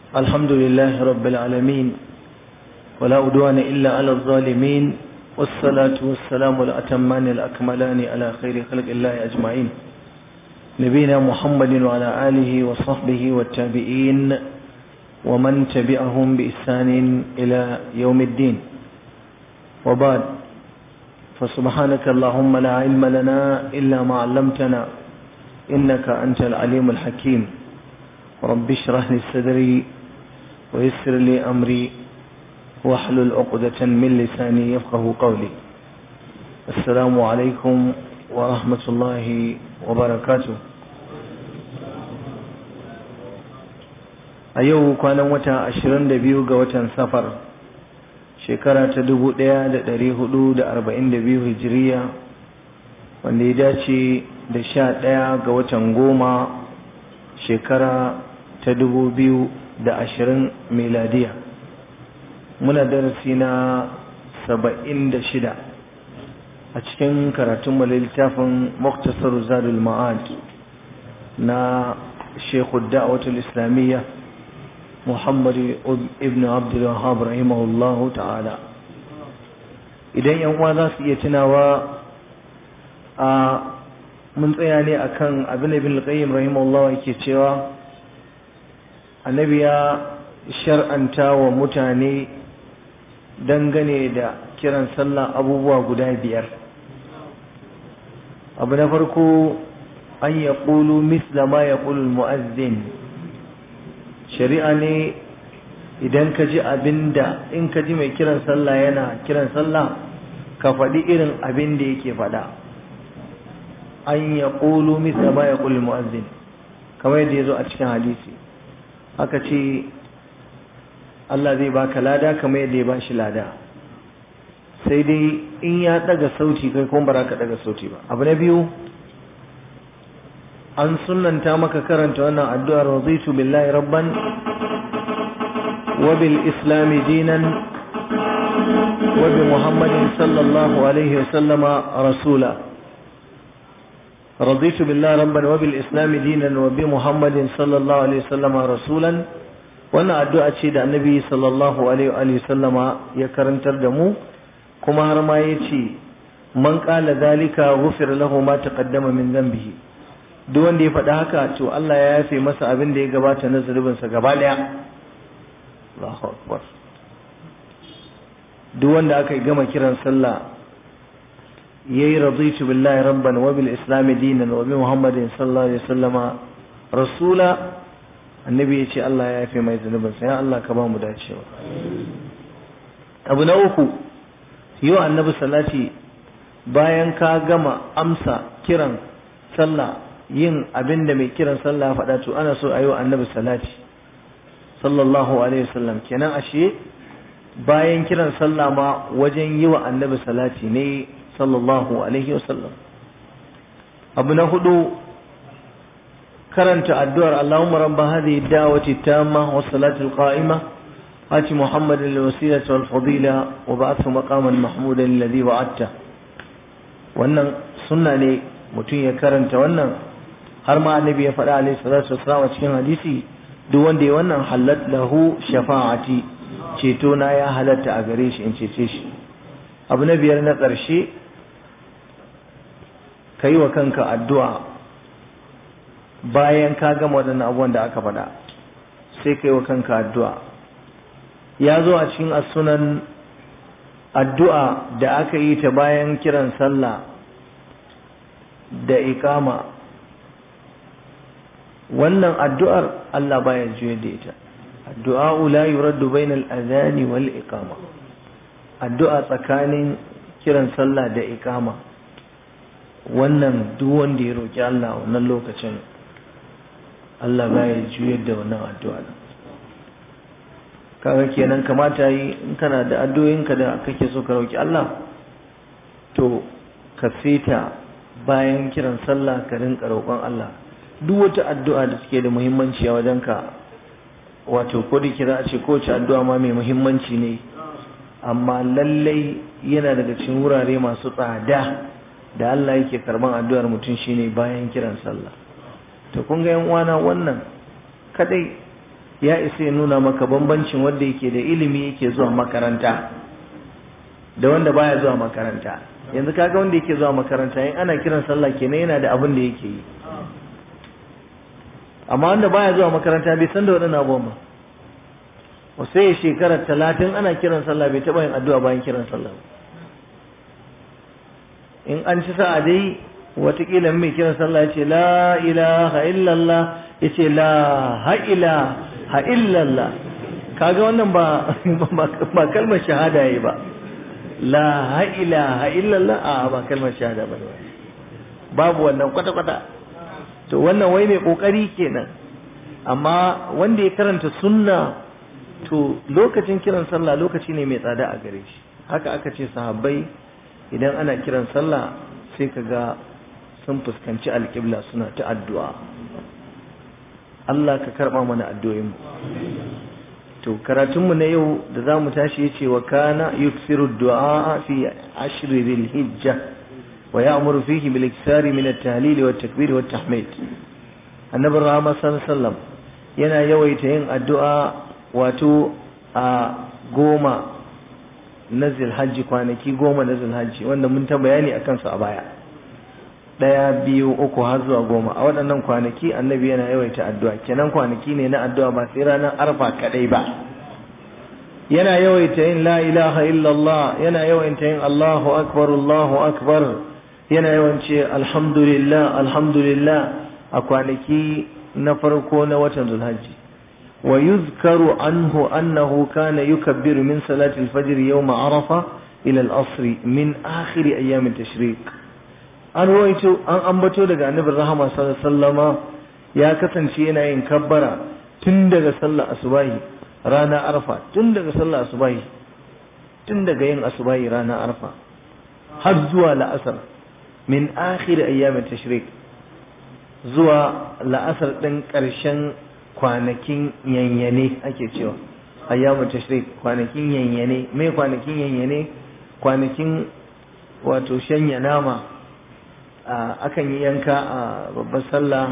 الحمد لله رب العالمين ولا أدوان إلا على الظالمين والصلاة والسلام الأتمان الأكملان على خير خلق الله أجمعين نبينا محمد وعلى آله وصحبه والتابعين ومن تبعهم بإحسان إلى يوم الدين وبعد فسبحانك اللهم لا علم لنا إلا ما علمتنا إنك أنت العليم الحكيم رب اشرح لي صدري ويسر لي أمري واحلل عقدة من لساني يفقه قولي السلام عليكم ورحمة الله وبركاته a yau kwanan wata ashirin da biyu ga watan safar shekara ta dubu ɗaya da ɗari hudu da arba'in da biyu hijiriya wanda ya dace da sha ɗaya ga watan goma shekara ta dubu biyu da ashirin miladiya muna darasi na saba'in da shida a cikin karatun littafin muktasar zadul ma'ad na shekhu da'awatul islamiyya Muhammad ibn Abdul Wahhab rahimahullahu ta'ala idan yan uwa za su iya tunawa a mun tsaya ne akan abin ibn al-Qayyim rahimahullahu yake cewa annabi ya shar'anta wa mutane dangane da kiran sallah abubuwa guda biyar abu na farko an yaqulu misla ma yaqulu al-mu'azzin shari'a ne idan ka ji abinda in ka ji mai kiran sallah yana kiran sallah ka faɗi irin abin da yake faɗa an ya ƙulu misa ba ya ƙulu mu'azzin kamar yadda ya zo a cikin hadisi aka ce Allah zai baka lada kamar yadda ya ba shi lada sai dai in ya ɗaga sauti kai kuma ba ka ɗaga sauti ba abu na biyu an sunanta maka karanta wannan addu'ar raditu billahi rabban wa bil islami dinan wa bi muhammadin sallallahu alaihi wa sallama rasula raditu billahi rabban wa bil islami dinan wa bi muhammadin sallallahu alaihi wa sallama rasulan wannan addu'a ce da annabi sallallahu alaihi wa sallama ya karantar da mu kuma har ma yace man qala zalika ghufira lahu ma taqaddama min dhanbihi duk wanda ya faɗi haka to Allah ya yafe masa abin da ya gabata na zunubinsa gaba ɗaya Allahu akbar duk wanda aka gama kiran sallah yayi raditu billahi rabban wa bil islam dinan wa bi muhammadin sallallahu alaihi wasallama rasula annabi ya ce Allah ya yafe mai zunubinsa ya Allah ka ba mu dacewa abu na uku yi wa annabi salati bayan ka gama amsa kiran sallah yin abin da mai kiran sallah faɗa to ana so a yi wa annabi salati sallallahu alaihi wasallam kenan ashe bayan kiran sallah ma wajen yi wa annabi salati ne sallallahu alaihi wasallam abu na hudu karanta addu'ar Allahumma rabba hadhihi da'wati tamma was salati al-qa'ima ati muhammadan al-wasilata wal fadila wa ba'athu maqaman mahmudan alladhi wa'adta wannan sunna ne mutum ya karanta wannan har ma annabi ya faɗa alaihi salatu wassalam a cikin hadisi duk wanda ya wannan halat lahu shafa'ati ceto na ya halatta a gare shi in cece shi abu na biyar na ƙarshe ka yi wa kanka addu'a bayan ka gama waɗannan abubuwan da aka faɗa sai ka yi wa kanka addu'a ya zo a cikin asunan addu'a da aka yi ta bayan kiran sallah da ikama wannan addu'ar Allah baya juye da ita addu'a la yuraddu bainal adhani wal iqama addu'a tsakanin kiran sallah da iqama wannan duk wanda ya roki Allah wannan lokacin Allah baya juye da wannan addu'a kaga kenan kamata yi in kana da addu'o'inka da kake so ka roki Allah to ka fita bayan kiran sallah ka rinka roƙon Allah duk wata addu'a da suke da muhimmanci a wajenka wato ko da kira a ce kowace addu'a ma mai muhimmanci ne amma lallai yana daga cikin wurare masu tsada da Allah yake karban addu'ar mutum shine bayan kiran sallah to kun ga yan uwana wannan kadai ya isa ya nuna maka bambancin wanda yake da ilimi yake zuwa makaranta da wanda baya zuwa makaranta yanzu kaga wanda yake zuwa makaranta in ana kiran sallah kenan yana da abin da yake yi amma wanda baya zuwa makaranta bai san da waɗannan abubuwan ba sai ya shekara talatin ana kiran sallah bai taɓa yin addu'a bayan kiran sallah in an ci sa'a dai watakila mai kiran sallah ya ce la ilaha illallah ya ce la ha'ila ha'illallah kaga wannan ba ba kalmar shahada yayi ba la ha'ila ha'illallah a ba kalmar shahada ba babu wannan kwata-kwata to wannan wai mai kokari kenan amma wanda ya karanta sunna to lokacin kiran sallah lokaci ne mai tsada a gare shi haka aka ce sahabbai idan ana kiran sallah sai ka ga sun fuskanci alƙibla suna ta addu'a Allah ka karɓa mana addu'o'inmu to karatunmu na yau da za mu tashi yace wa kana yuksiru du'a fi ashri dhil hijja wa ya'muru fihi bil iksari min at-tahlil wa at-takbir wa at-tahmid annabi rahama sallallahu yana yawaita yin addu'a wato a goma na zilhajji kwanaki goma na zilhajji wanda mun ta bayani akan su a baya ɗaya biyu uku har zuwa goma a waɗannan kwanaki annabi yana yawaita addu'a kenan kwanaki ne na addu'a ba sai ranar arfa kaɗai ba yana yawaita yin la ilaha illallah yana yawaita yin allahu akbar allahu akbar yana yawance alhamdulillah alhamdulillah a kwanaki na farko na watan zulhajji wa yuzkaru anhu annahu kana yukabbiru min salati al-fajr yawm arafa ila al-asr min akhir ayyam at-tashriq an ruwaito an ambato daga annabin rahama sallama ya kasance yana yin kabbara tun daga sallar asubahi rana arfa tun daga sallar asubahi tun daga yin asubahi rana arfa har zuwa la'asar min akhir ayyamin tashrik zuwa la'asar ɗin ƙarshen kwanakin yanyane ake cewa ayyamin tashrik kwanakin yanyane mai kwanakin yanyane kwanakin wato shanya nama akan yi yanka a babbar sallah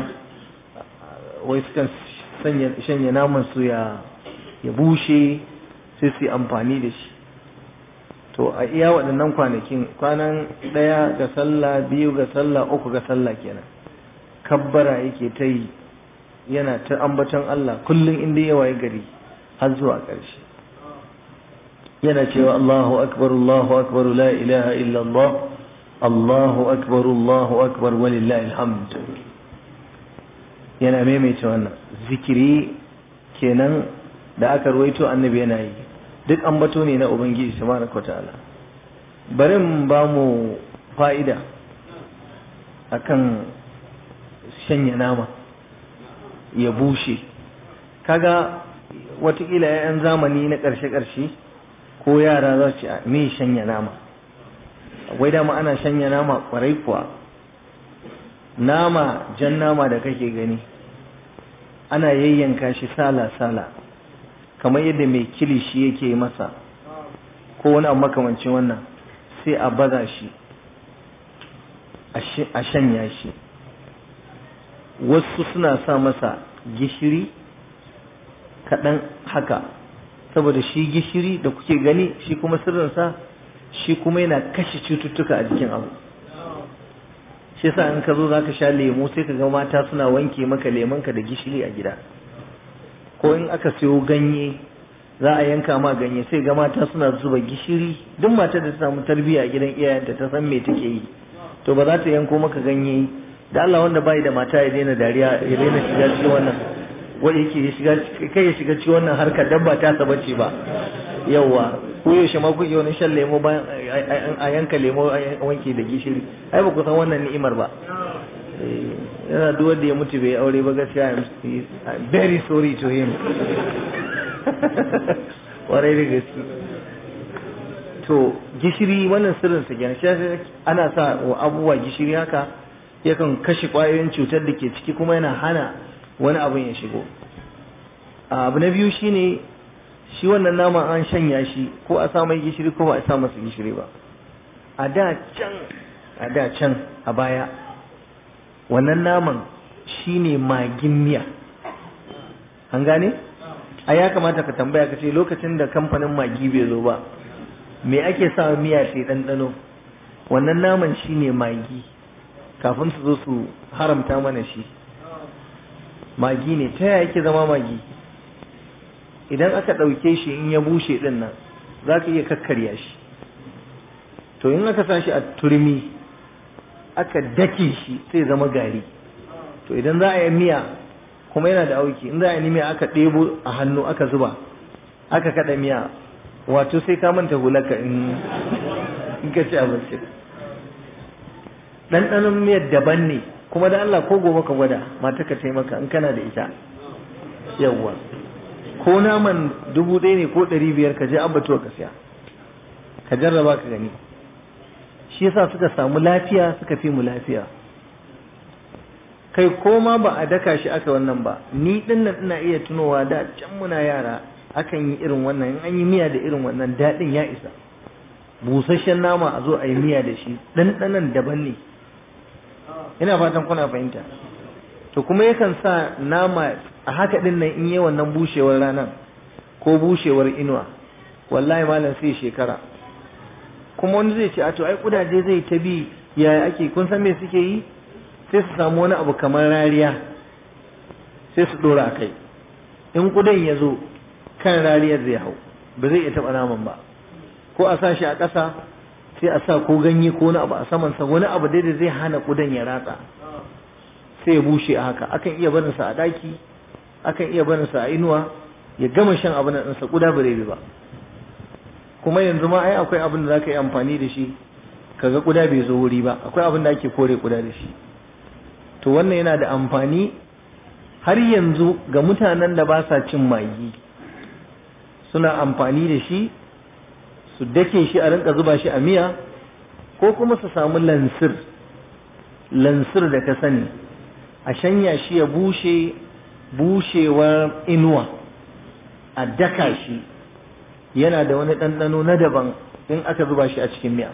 wai sukan shanya naman su ya ya bushe sai su yi amfani da shi to a iya waɗannan kwanakin kwanan ɗaya ga sallah biyu ga sallah uku ga sallah kenan kabbara yake ta yi yana ta ambaton Allah kullum inda ya waye gari har zuwa ƙarshe yana cewa Allahu akbar Allahu akbar la ilaha illallah Allahu akbar Allahu akbar walillahi alhamd yana maimaita wannan zikiri kenan da aka ruwaito annabi yana yi duk ambato ne na ubangiji subhanahu wataala bari mu ba mu fa'ida akan shanya nama ya bushe kaga watakila 'yan zamani na ƙarshe-ƙarshe ko yara za su ce me shanya nama wai dama ana shanya nama kwarai kuwa nama jan nama da kake gani ana yayyanka shi sala-sala kamar yadda mai kilishi yake masa ko wani abu makamancin wannan sai a baza shi a shanya shi wasu suna sa masa gishiri kaɗan haka saboda shi gishiri da kuke gani shi kuma sirrinsa shi kuma yana kashe cututtuka a jikin abu shi sa in ka zo za ka sha lemo sai ka ga mata suna wanke maka lemonka da gishiri a gida ko in aka siyo ganye za a yanka ma ganye sai ga mata suna zuba gishiri duk matar da ta samu tarbiyya a gidan iyayenta ta san me take yi to ba za ta yanko maka ganye da Allah wanda bai da mata ya daina dariya ya daina shiga cikin wannan wanda yake ya shiga kai ya shiga cikin wannan harkar dan ba ta saba ce ba yawa ko yaushe ma kuke wani shan lemo bayan a yanka lemo a wanke da gishiri ai ba ku san wannan ni'imar ba yana duk wanda ya mutu bai aure ba gaskiya I'm very sorry to him warai da gaske to gishiri wannan sirrin sa kenan shi ana sa wa abubuwa gishiri haka yakan kashe kwayoyin cutar da ke ciki kuma yana hana wani abin ya shigo abu na biyu shine shi wannan naman an shanya shi ko a sa mai gishiri ko ba a sa masa gishiri ba a da can a da can a baya wannan naman shine magin miya an gane a ya kamata ka tambaya ka ce lokacin da kamfanin magi bai zo ba me ake sa miya sai ɗanɗano wannan naman shi ne magi kafin su zo su haramta mana shi magi ne ta yaya yake zama magi idan aka ɗauke shi in ya bushe ɗin nan za ka iya kakkarya shi to in aka sa shi a turmi aka dake shi sai zama gari to idan za a yi miya kuma yana da auki in za a yi miya aka ɗebo a hannu aka zuba aka kaɗa miya wato sai ka manta hulaka in ka ci abinci ɗanɗanon miyar daban ne kuma da Allah ko gobe ka gwada mata ka taimaka in kana da ita yawwa ko naman dubu ɗaya ne ko ɗari biyar ka je abbatuwa ka siya ka jarraba ka gani shi yasa suka samu lafiya suka fi mu lafiya kai ko ma ba a daka shi aka wannan ba ni din nan ina iya tunowa da can muna yara akan yi irin wannan in an yi miya da irin wannan daɗin ya isa busasshen nama a zo a yi miya da shi ɗanɗanan daban ne ina fatan kuna fahimta to kuma yakan sa nama a haka din nan in yi wannan bushewar ranar ko bushewar inuwa wallahi malam sai shekara kuma wani zai ce a to ai kudaje zai ta bi yaya ake kun san me suke yi sai su samu wani abu kamar rariya sai su dora a kai in kudan ya zo kan rariyar zai hau ba zai iya taɓa naman ba ko a sa shi a ƙasa sai a sa ko ganye ko wani abu a samansa wani abu dai da zai hana kudan ya ratsa sai ya bushe a haka akan iya barinsa a ɗaki akan iya barinsa a inuwa ya gama shan abin nan ɗinsa kuda ba zai bi ba kuma yanzu ma ai akwai abin da zaka yi amfani da shi kaga kuda bai zo wuri ba akwai abin da ake kore kuda da shi to wannan yana da amfani har yanzu ga mutanen da ba sa cin magi suna amfani da shi su dake shi a rinka zuba shi a miya ko kuma su samu lansir lansir da ka sani a shanya shi ya bushe bushewar inuwa a daka shi yana da wani ɗanɗano na daban in aka zuba shi a cikin miya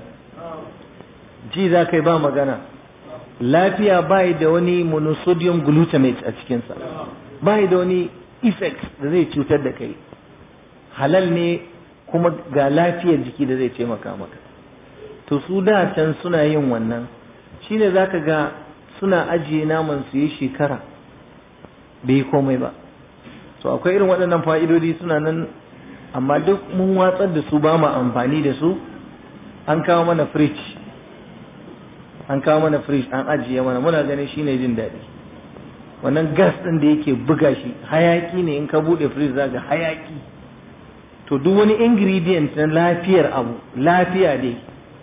ji za kai ba magana lafiya bai da wani monosodium glutamate a cikinsa bai da wani effect da zai cutar da kai halal ne kuma ga lafiyar jiki da zai taimaka maka to su da can suna yin wannan shine zaka ga suna ajiye naman su yi shekara bai komai ba to akwai irin waɗannan fa'idodi suna nan amma duk mun watsar da su ba mu amfani da su an kawo mana fridge an kawo mana fridge an ajiye mana muna ganin shine jin daɗi wannan gas ɗin da yake buga shi hayaki ne in ka buɗe fridge zaka hayaki to duk wani ingredient na lafiyar abu lafiya dai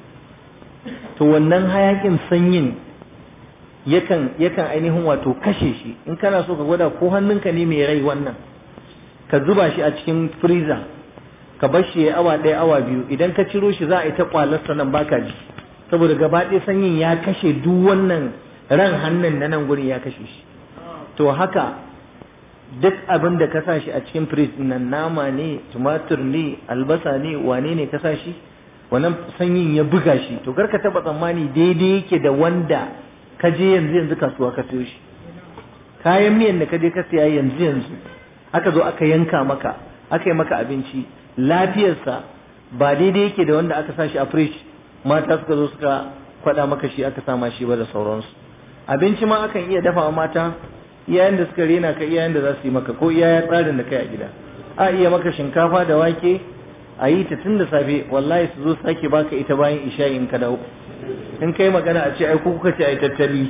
to wannan hayakin sanyin yakan yakan ainihin wato kashe shi in kana so ka gwada ko hannunka ne mai rai wannan ka zuba shi a cikin freezer ka bar shi ya awa ɗaya awa biyu idan ka ciro shi za a yi ta kwalarsa nan baka ji saboda gaba ɗaya sanyin ya kashe duk wannan ran hannun na nan gurin ya kashe shi to haka duk abin da ka sa shi a cikin fridge nan nama ne tumatur ne albasa ne wane ne ka sa shi wannan sanyin ya buga shi to kar ka taba tsammani daidai yake da wanda ka je yanzu yanzu kasuwa ka siyo shi kayan miyan da ka je ka siya yanzu yanzu aka zo aka yanka maka aka yi maka abinci lafiyarsa ba daidai yake da wanda aka sa shi a fridge mata suka zo suka kwada maka shi aka sama shi ba da sauransu abinci ma akan iya dafa mata iyayen da suka rena ka iyayen da za su yi maka ko iyayen tsarin da kai a gida a iya maka shinkafa da wake a yi ta tun da safe wallahi su zo sake baka ita bayan isha'i in ka dawo in kai magana a ce ai ko kuka ce ai tattali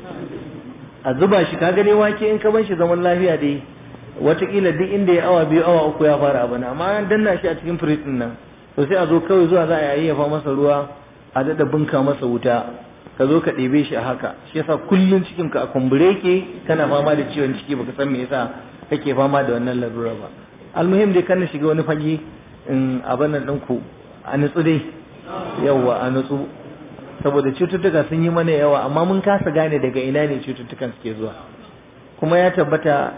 a zuba shi ka gane wake in ka ban shi zaman lafiya dai watakila duk inda ya awa biyu awa uku ya fara abu na amma an danna shi a cikin firij din nan to sai a zo kawai zuwa za a yayyafa masa ruwa a daɗa bunka masa wuta ka zo ka ɗebe shi a haka shi yasa kullum cikin ka a kumbure ke kana fama da ciwon ciki baka san me yasa kake fama da wannan larura ba almuhim dai kana shiga wani fage in abin nan ɗinku a nutsu dai yawwa a nutsu saboda cututtuka sun yi mana yawa amma mun kasa gane daga ina ne cututtukan suke zuwa kuma ya tabbata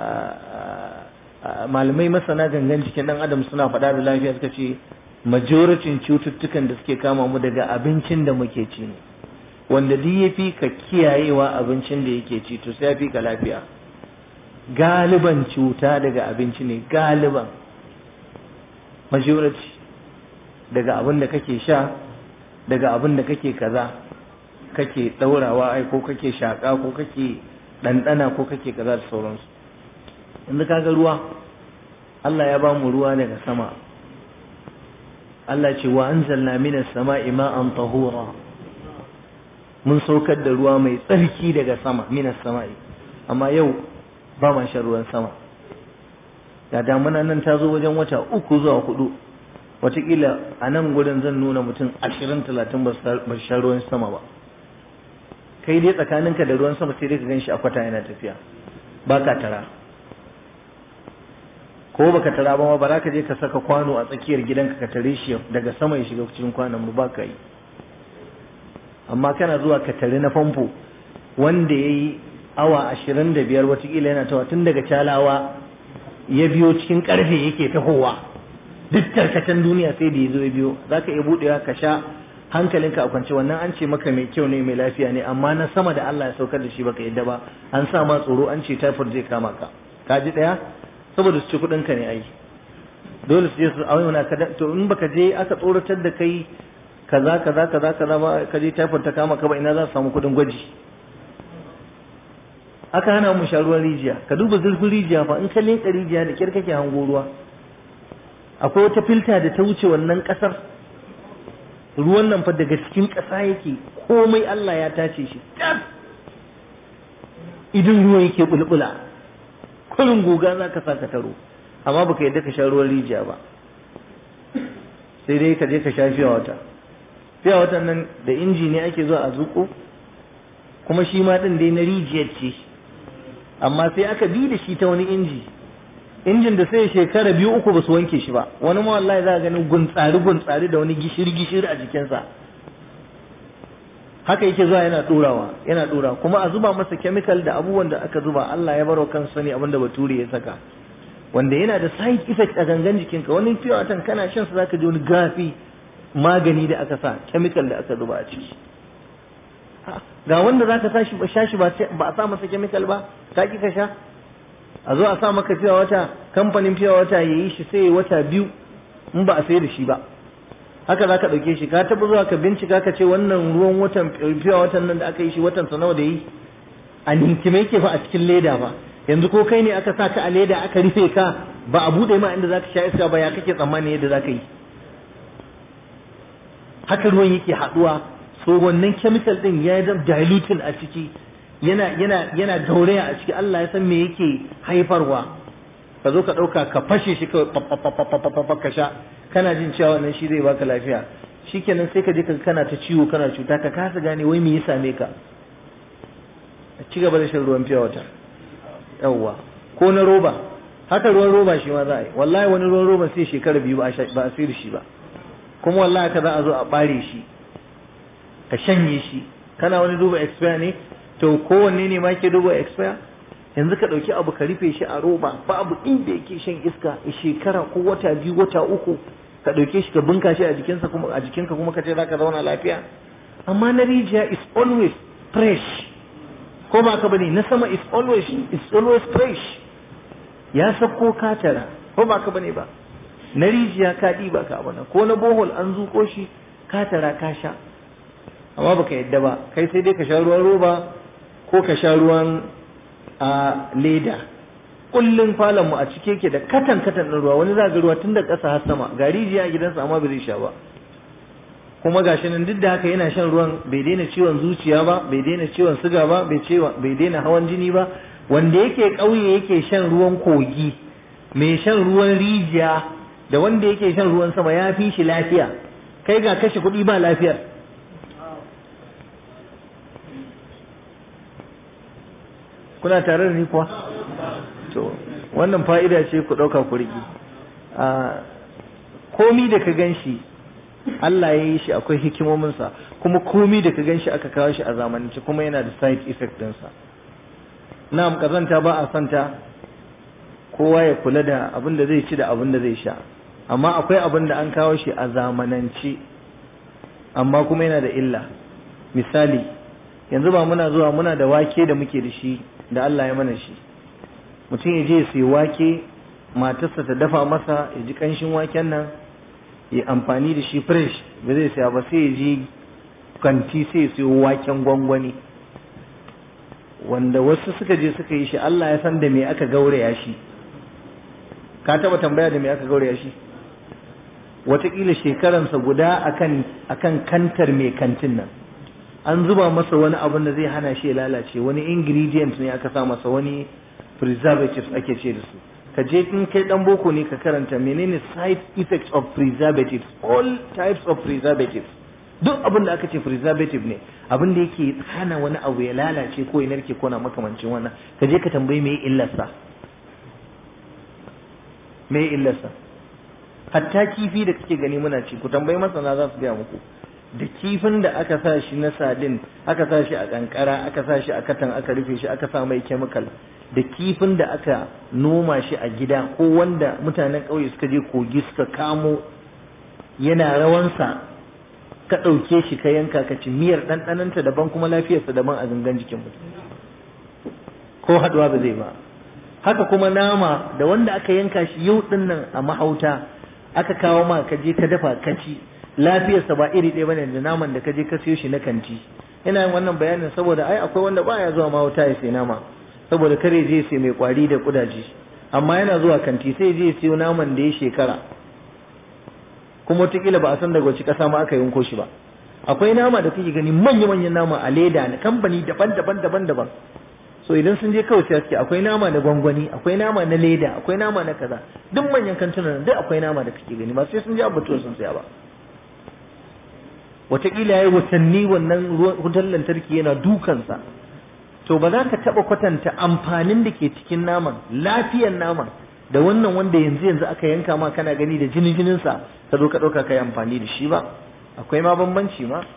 malamai masana gangan jikin ɗan adam suna faɗa da lafiya suka ce majoricin cututtukan da suke kama mu daga abincin da muke ci ne wanda duk ya fi ka kiyayewa abincin da yake ci to sai ya fi ka lafiya galiban cuta daga abinci ne galiban majority daga abin da kake sha daga abin da kake kaza kake ɗaurawa ai ko kake shaƙa ko kake ɗanɗana ko kake kaza da sauransu yanzu kaga ruwa Allah ya ba mu ruwa daga sama Allah ce wa anzalna minas sama'i ma'an tahura mun saukar da ruwa mai tsarki daga sama minas sama'i amma yau ba ma shan ruwan sama da damuna nan ta zo wajen wata uku zuwa hudu watakila a nan gudun zan nuna mutum ashirin talatin ba su sha ruwan sama ba kai dai tsakaninka da ruwan sama sai dai ka gan shi a kwata yana tafiya ba ka tara ko baka tara ba ma ba za ka je ka saka kwano a tsakiyar gidanka ka tare shi daga sama ya shiga cikin kwanon ba ka yi amma kana zuwa ka tare na famfo wanda ya yi awa ashirin da biyar watakila yana tawa tun daga calawa ya biyo cikin karfe yake tahowa duk tarkacen duniya sai da ya zo ya biyo za ka iya buɗewa ka sha hankalinka a kwance wannan an ce maka mai kyau ne mai lafiya ne amma na sama da Allah ya saukar da shi baka yadda ba an sa ma tsoro an ce typhoid zai kama ka ka ji ɗaya saboda su ci kuɗin ka ne ai dole su je su auna ka to in baka je aka tsoratar da kai kaza kaza kaza kaza ba ka je typhoid ta kama ka ba ina za su samu kuɗin gwaji aka hana mu sha ruwan rijiya ka duba zurfin rijiya fa in ka linka rijiya da kyar kake hango ruwa akwai wata filta da ta wuce wannan kasar ruwan nan fa daga cikin ƙasa yake komai Allah ya tace shi idan ruwan yake bulbula kullun goga za ka saka taro amma baka yadda ka sha ruwan rijiya ba sai dai ka je ka sha fiya wata fiya watan nan da inji ne ake zuwa a zuko kuma shi ma din dai na rijiyar ce amma sai aka bi da shi ta wani inji injin da sai shekara biyu uku ba su wanke shi ba wani ma wallahi za a gani guntsari guntsari da wani gishiri gishiri a jikinsa haka yake zuwa yana ɗorawa yana ɗora kuma a zuba masa chemical da abubuwan da aka zuba Allah ya baro kan sani abin da bature ya saka wanda yana da side effect a gangan jikinka wani fiye watan kana shan sa zaka ji wani gafi magani da aka sa chemical da aka zuba a ciki ga wanda zaka tashi ba shashi ba a sa masa chemical ba ka ki ka sha a zo a sa maka fiya wata kamfanin fiya wata ya yi shi sai wata biyu in ba a sai da shi ba haka za ka ɗauke shi ka taɓa zuwa ka bincika ka ce wannan ruwan watan fiya watan nan da aka yi shi watan sa nawa da yi a ninkime yake fa a cikin leda ba yanzu ko kai ne aka sa ka a leda aka rufe ka ba a buɗe ma inda za ka sha iska ba ya kake tsammani yadda za ka yi haka ruwan yake haɗuwa so wannan chemical din ya zama diluting a ciki yana yana yana gauraya a ciki Allah ya san me yake haifarwa ka zo ka ɗauka ka fashe shi kawai ka sha kana jin cewa wannan shi zai baka lafiya shikenan sai ka je ka kana ta ciwo kana cuta ka kasa gane wai me ya same ka ci gaba da shan ruwan fiya wata yawwa ko na roba haka ruwan roba shi ma za a yi wallahi wani ruwan roba sai shekara biyu ba a sayar shi ba kuma wallahi ka za a zo a bare shi ka shanye shi kana wani duba expire ne to kowanne ne ma ke duba expire yanzu ka ɗauki abu ka rufe shi a roba babu inda yake shan iska a shekara ko wata biyu wata uku ka ɗauke shi ka bunka shi a jikinsa kuma a jikinka kuma ka ce zaka zauna lafiya amma na rijiya is always fresh ko ba ka bane na sama is always is always fresh ya sako katara ko ba ka bane ba na rijiya ka ɗiba ka abana ko na bohol an zuko shi katara ka sha amma baka yadda ba kai sai dai ka sha ruwan roba ko ka sha ruwan a leda kullum falon mu a cike yake da katan katan ɗin ruwa wani za ga ruwa tun da ƙasa har sama ga rijiya a gidansa amma bai zai sha ba kuma gashi nan duk da haka yana shan ruwan bai daina ciwon zuciya ba bai daina ciwon suga ba bai bai daina hawan jini ba wanda yake ƙauye yake shan ruwan kogi mai shan ruwan rijiya da wanda yake shan ruwan sama ya fi shi lafiya kai ga kashe kuɗi ba lafiyar kuna tare da ni kuwa to wannan fa'ida ce ku ɗauka ku riƙi komi da ka gan shi Allah ya yi shi akwai hikimominsa kuma komi da ka gan shi aka kawo shi a zamanance kuma yana da side effect ɗinsa na'am kazanta ba a santa kowa ya kula da abin da zai ci da abin da zai sha amma akwai abin da an kawo shi a zamanance amma kuma yana da illa misali yanzu ba muna zuwa muna da wake da muke da shi da Allah ya mana shi mutum ya je sai wake matarsa ta dafa masa ya ji kanshin waken nan ya amfani da shi fresh ba zai saya ba sai ya je kanti sai ya siyo waken gwangwani wanda wasu suka je suka yi shi Allah ya san da me aka gauraya shi ka taba tambaya da me aka gauraya shi wataƙila shekaransa guda akan akan kantar mai kantin nan an zuba masa wani abin da zai hana shi ya lalace wani ingredient ne aka sa masa wani preservatives ake ce da su ka je in kai dan boko ne ka karanta menene side effects of preservatives all types of preservatives duk abin da aka ce preservative ne abin da yake hana wani abu ya lalace ko ya narke ko na makamancin wannan ka je ka tambayi me illarsa me illarsa hatta kifi da kake gani muna ci ku tambayi masana za su gaya muku da kifin da aka sa shi na sadin aka sa shi a kankara aka sa shi a katan aka rufe shi aka sa mai chemical da kifin da aka noma shi a gida ko wanda mutanen ƙauye suka je kogi suka kamo yana rawansa ka ɗauke shi ka yanka ka ci miyar ɗanɗananta daban kuma lafiyarsa daban a gangan jikin mutum ko haɗuwa ba zai ba haka kuma nama da wanda aka yanka shi yau ɗin nan a mahauta aka kawo ma ka je ka dafa ka ci lafiyarsa ba iri ɗaya bane da naman da ka je ka siyo shi na kanti ina yin wannan bayanin saboda ai akwai wanda baya zuwa mahauta ya sai nama saboda kare je sai mai kwari da kudaje amma yana zuwa kanti sai je siyo naman da ya shekara kuma wataƙila ba a san daga wace ƙasa ma aka yanko shi ba akwai nama da kake gani manya-manyan nama a leda na kamfani daban-daban daban-daban so idan sun je kawai sai suke akwai nama na gwangwani akwai nama na leda akwai nama na kaza duk manyan kantunan duk akwai nama da kake gani ba sai sun je abubuwa sun saya ba wataƙila ya yi watanni wannan wutar lantarki yana dukansa to ba za ka taɓa kwatanta amfanin da ke cikin naman lafiyan naman da wannan wanda yanzu yanzu aka yanka ma kana gani da jini jininsa ka zo ka ɗauka ka yi amfani da shi ba akwai ma bambanci ma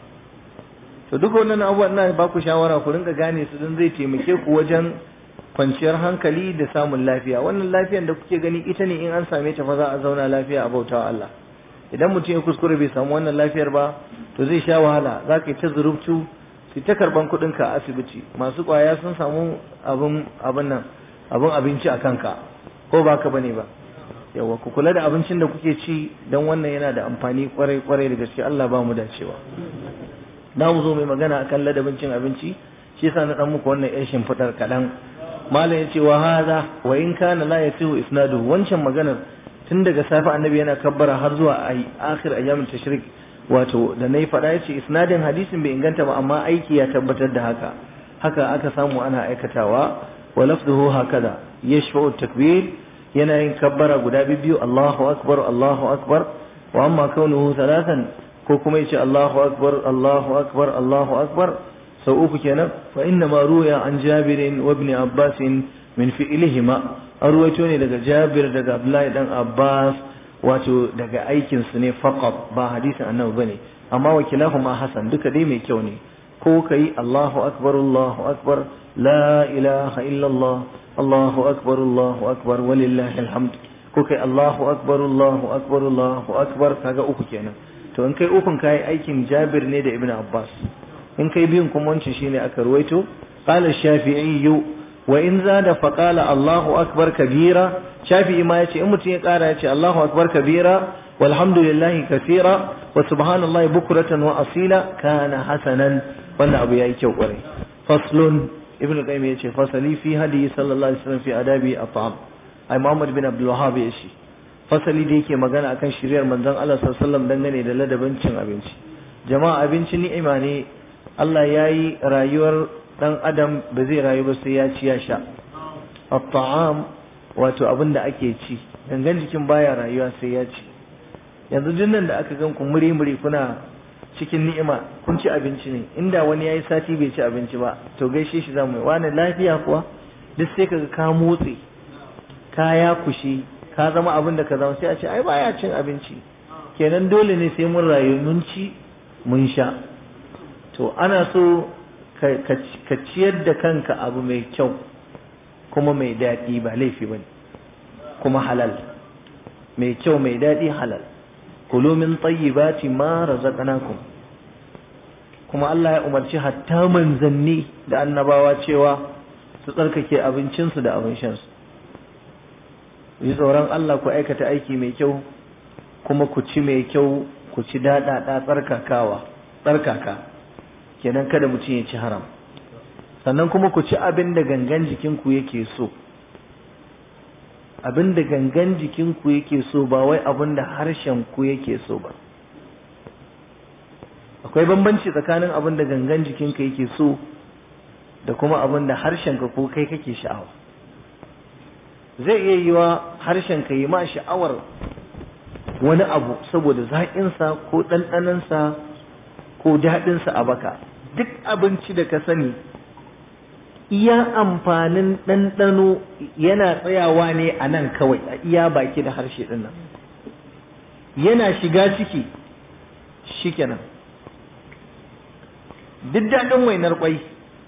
to duk wannan abubuwan na ba ku shawara ku rinka gane su don zai taimake ku wajen kwanciyar hankali da samun lafiya wannan lafiyan da kuke gani ita ne in an same ta fa za a zauna lafiya a bautawa Allah idan mutum ya kuskure bai samu wannan lafiyar ba to zai sha wahala za ka yi ta zurubtu su ta karban kuɗin ka a asibiti masu ƙwaya sun samu abin abin nan abin abinci a kanka ko ba ka bane ba yawa ku kula da abincin da kuke ci don wannan yana da amfani kwarai kwarai da gaske Allah ba mu dacewa na mu zo mai magana akan ladabin cin abinci shi yasa na dan muku wannan yan shimfidar kaɗan malam yace wa hadha wa in kana la yasihu isnaduhu wancan maganar tun daga safe annabi yana kabbara har zuwa ai akhir ayyamin tashrik wato da nayi faɗa yace isnadin hadisin bai inganta ba amma aiki ya tabbatar da haka haka aka samu ana aikatawa wa lafzuhu hakada yashfa'u takbir yana yin kabbara guda biyu Allahu akbar Allahu akbar wa amma kaunuhu thalathan ko kuma yace Allahu akbar Allahu akbar Allahu akbar sau uku kenan fa inna ma ruya an Jabir wa ibn Abbas min fi'lihima an ruwaito ne daga Jabir daga Abdullahi dan Abbas wato daga aikin su ne faqat ba hadisin annabi bane amma wakilahuma hasan duka dai mai kyau ne ko kai Allahu akbar Allahu akbar la ilaha illallah Allahu akbar Allahu akbar walillahi alhamd ko kai Allahu akbar Allahu akbar Allahu akbar kaga uku kenan to in kai ukun kai aikin Jabir ne da Ibn Abbas in kai biyun kuma wancan shine aka ruwaito qala shafi'i wa in zada fa qala Allahu akbar kabira shafi'i ma yace in mutum ya kara yace Allahu akbar kabira walhamdulillahi kaseera wa subhanallahi bukratan wa asila kana hasanan wannan abu yayi kyau kwarai faslun ibnu qayyim yace fasali fi hadi sallallahu alaihi wasallam fi adabi at'am ai muhammad bin abdul wahhab yace fasali da yake magana akan shiriyar manzon Allah sallallahu alaihi wasallam dangane da ladabin cin abinci jama'a abinci ni'ima ne Allah yayi rayuwar dan adam ba zai rayu ba sai ya ci ya sha at'am wato abin da ake ci gangan jikin baya rayuwa sai ya ci yanzu duk nan da aka gan ku muri muri kuna cikin ni'ima kun ci abinci ne inda wani yayi sati bai ci abinci ba to gaishe shi zamu yi wani lafiya kuwa duk sai kaga ka motsi ka ya kushi ka zama abin da ka zama sai a ce ai baya cin abinci kenan dole ne sai mun rayu mun ci mun sha to ana so ka ciyar da kanka abu mai kyau kuma mai daɗi ba laifi bane kuma halal mai kyau mai daɗi halal kulu min tayyibati ma razaqnakum kuma Allah ya umarci hatta manzanni da annabawa cewa su tsarkake abincinsu da abin shansu yi tsoron Allah ku aikata aiki mai kyau kuma ku ci mai kyau ku ci daɗaɗa tsarkakawa tsarkaka kenan kada mutum ya ci haram sannan kuma ku ci abin da gangan jikinku yake so abin da gangan jikinku yake so ba wai abin da harshen ku yake so ba akwai bambanci tsakanin abin da gangan jikinka yake so da kuma abin da harshenka ko kai kake sha'awa zai iya yiwa harshenka yi ma sha'awar wani abu saboda zaƙinsa ko ɗanɗanansa ko daɗinsa a baka duk abinci da ka sani iya amfanin ɗanɗano yana tsayawa ne a nan kawai a iya baki da harshe ɗin nan yana shiga ciki shikenan duk daɗin wainar ƙwai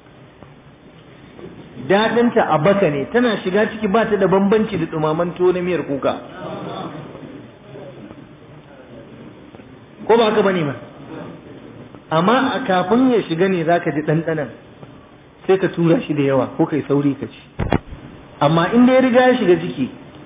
daɗinta a baka ne tana shiga ciki ba ta da bambanci da ɗumaman tuwo na miyar kuka ko ba haka bane ba amma a kafin ya shiga ne zaka ji ɗanɗanan sai ka tura shi da yawa ko kai sauri ka ci amma in da ya riga ya shiga ciki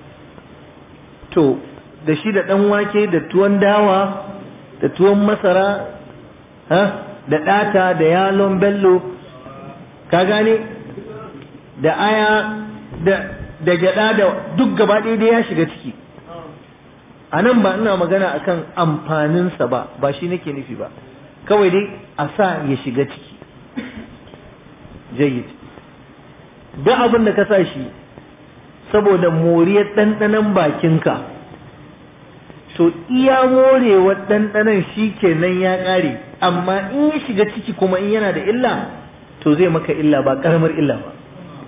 to da shi da ɗan wake da tuwon dawa da tuwon masara ha da ɗata da yalon bello ka gane da aya da da gyaɗa da duk gaba ɗaya da ya shiga ciki a nan ba ina magana akan amfaninsa ba ba shi nake nufi ba kawai dai a sa ya shiga ciki jayyid duk abin da ka sa shi saboda moriyar ɗanɗanon bakinka to iya morewar ɗanɗanon shi kenan ya ƙare amma in ya shiga ciki kuma in yana da illa to zai maka illa ba ƙaramar illa ba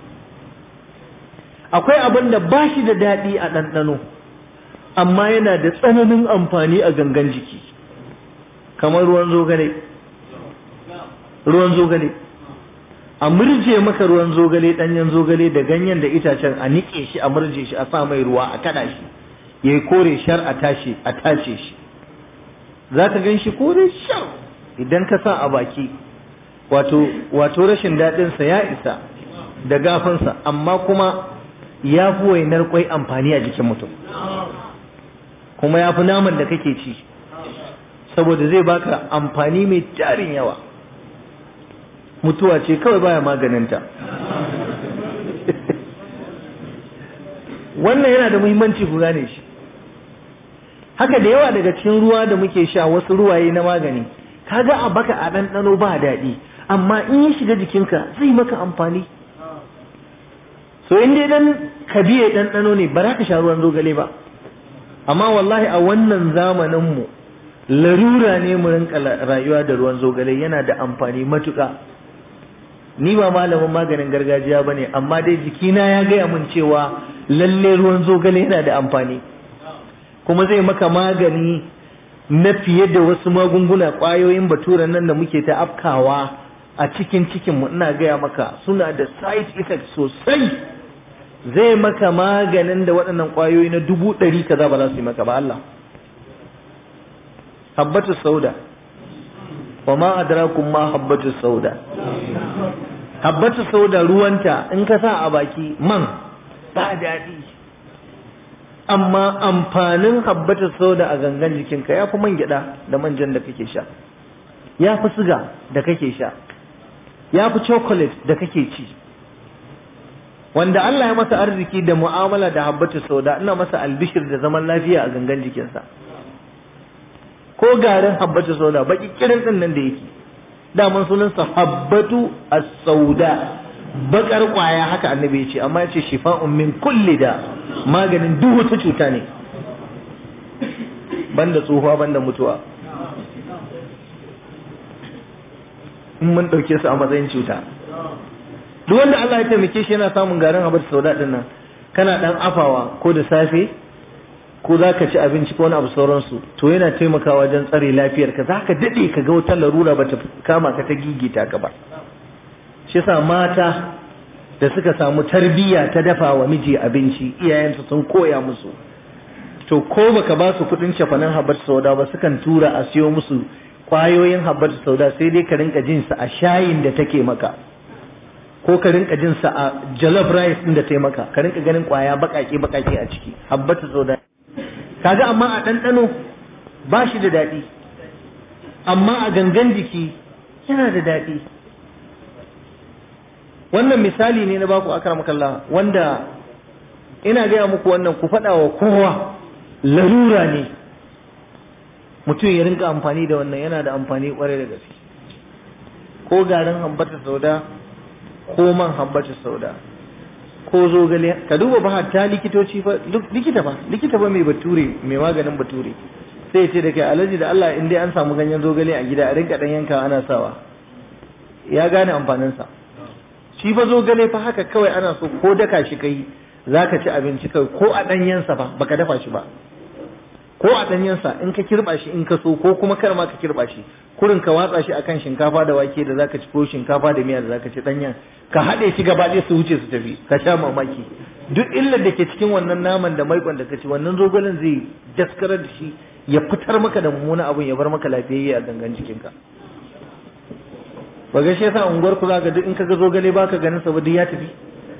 akwai abin da ba shi da daɗi a ɗanɗano amma yana da tsananin amfani a gangan jiki kamar ruwan zogale ruwan zogale a murje maka ruwan zogale ɗanyen zogale da ganyen da itacen a niƙe shi a murje shi a sa mai ruwa a kada shi ya yi kore shar a tashi a tace shi za ka gan shi kore shar idan ka sa a baki wato wato rashin daɗinsa ya isa da gafansa amma kuma ya fi wainar kwai amfani a jikin mutum kuma ya fi naman da kake ci saboda zai baka amfani mai tarin yawa mutuwa ce kawai baya maganinta wannan yana da muhimmanci ku gane shi haka da yawa daga cikin ruwa da muke sha wasu ruwaye na magani kaga a baka a ɗanɗano ba daɗi amma in ya shiga jikinka zai maka amfani so in dai dan ka biye ɗanɗano ne ba za ka sha ruwan zogale ba amma wallahi a wannan zamanin mu larura ne mu rinka rayuwa da ruwan zogale yana da amfani matuƙa ni ba malamin maganin gargajiya bane amma dai jikina ya gaya mun cewa lalle ruwan zogale yana da amfani kuma zai maka magani na fiye da wasu magunguna ƙwayoyin baturan nan da muke ta afkawa a cikin cikinmu ina gaya maka suna da side effect sosai zai maka maganin da waɗannan ƙwayoyi na dubu ɗari kaza ba za su yi maka ba Allah habbatu sauda wa ma adrakum ma habbatu sauda habbatu sauda ruwanta in ka sa a baki man ba daɗi amma amfanin habbatu sauda a gangan jikinka ya fi man gyaɗa da manjan da kake sha ya fi siga da kake sha ya fi chocolate da kake ci wanda Allah ya masa arziki da mu'amala da habbatu sauda ina masa albishir da zaman lafiya a gangan jikinsa ko garin habbatu sauda baki kirin din nan da yake daman sunansa habbatu as-sauda bakar kwaya haka annabi ya ce amma ya ce shifa'un min kulli da maganin duk wata cuta ne banda tsohuwa banda mutuwa in mun ɗauke su a matsayin cuta duk wanda Allah ya taimake shi yana samun garin habbatu sauda din nan kana dan afawa ko da safe ko za ka ci abinci ko wani abu sauransu to yana taimakawa wajen tsare lafiyarka za ka daɗe ka ga wata larura ba ta kama ka ta gigita ka ba shi sa mata da suka samu tarbiyya ta dafa wa miji abinci iyayensu sun koya musu to ko baka ba su kuɗin cefanen habbar sauda ba sukan tura a siyo musu kwayoyin habbar sauda sai dai ka rinka jin su a shayin da take maka ko ka rinka jin sa a jollof rice din da ta maka ka rinka ganin kwaya bakake bakake a ciki habbatu sauda kaga amma a ɗanɗano ba shi da daɗi amma a gangan jiki yana da daɗi wannan misali ne na baku akramakallah wanda ina gaya muku wannan ku faɗa wa kowa larura ne mutum ya rinka amfani da wannan yana da amfani kwarai da gaske ko garin hambata sauda ko man hambata sauda ko zogale ka duba ba hatta likitoci fa likita fa likita fa mai bature mai maganin bature sai ya ce da kai alaji da Allah in dai an samu ganyen zogale a gida a rinka dan yanka ana sawa ya gane amfaninsa shi fa zogale fa haka kawai ana so ko daka shi kai zaka ci abinci kai ko a danyensa ba baka dafa shi ba ko a danyensa in ka kirba shi in ka so ko kuma kar ma ka kirba shi kurin ka watsa shi akan shinkafa da wake da zaka ci ko shinkafa da miya da zaka ci danyen ka haɗe shi gaba ɗaya su wuce su tafi ka sha mamaki duk illar da ke cikin wannan naman da maikon da ka ci wannan zogalen zai daskarar da shi ya fitar maka da mummunan abun ya bar maka lafiyayye a gangan jikinka ba ga shi yasa unguwar ku zaka duk in ka ga zogale baka ganin sa ba duk ya tafi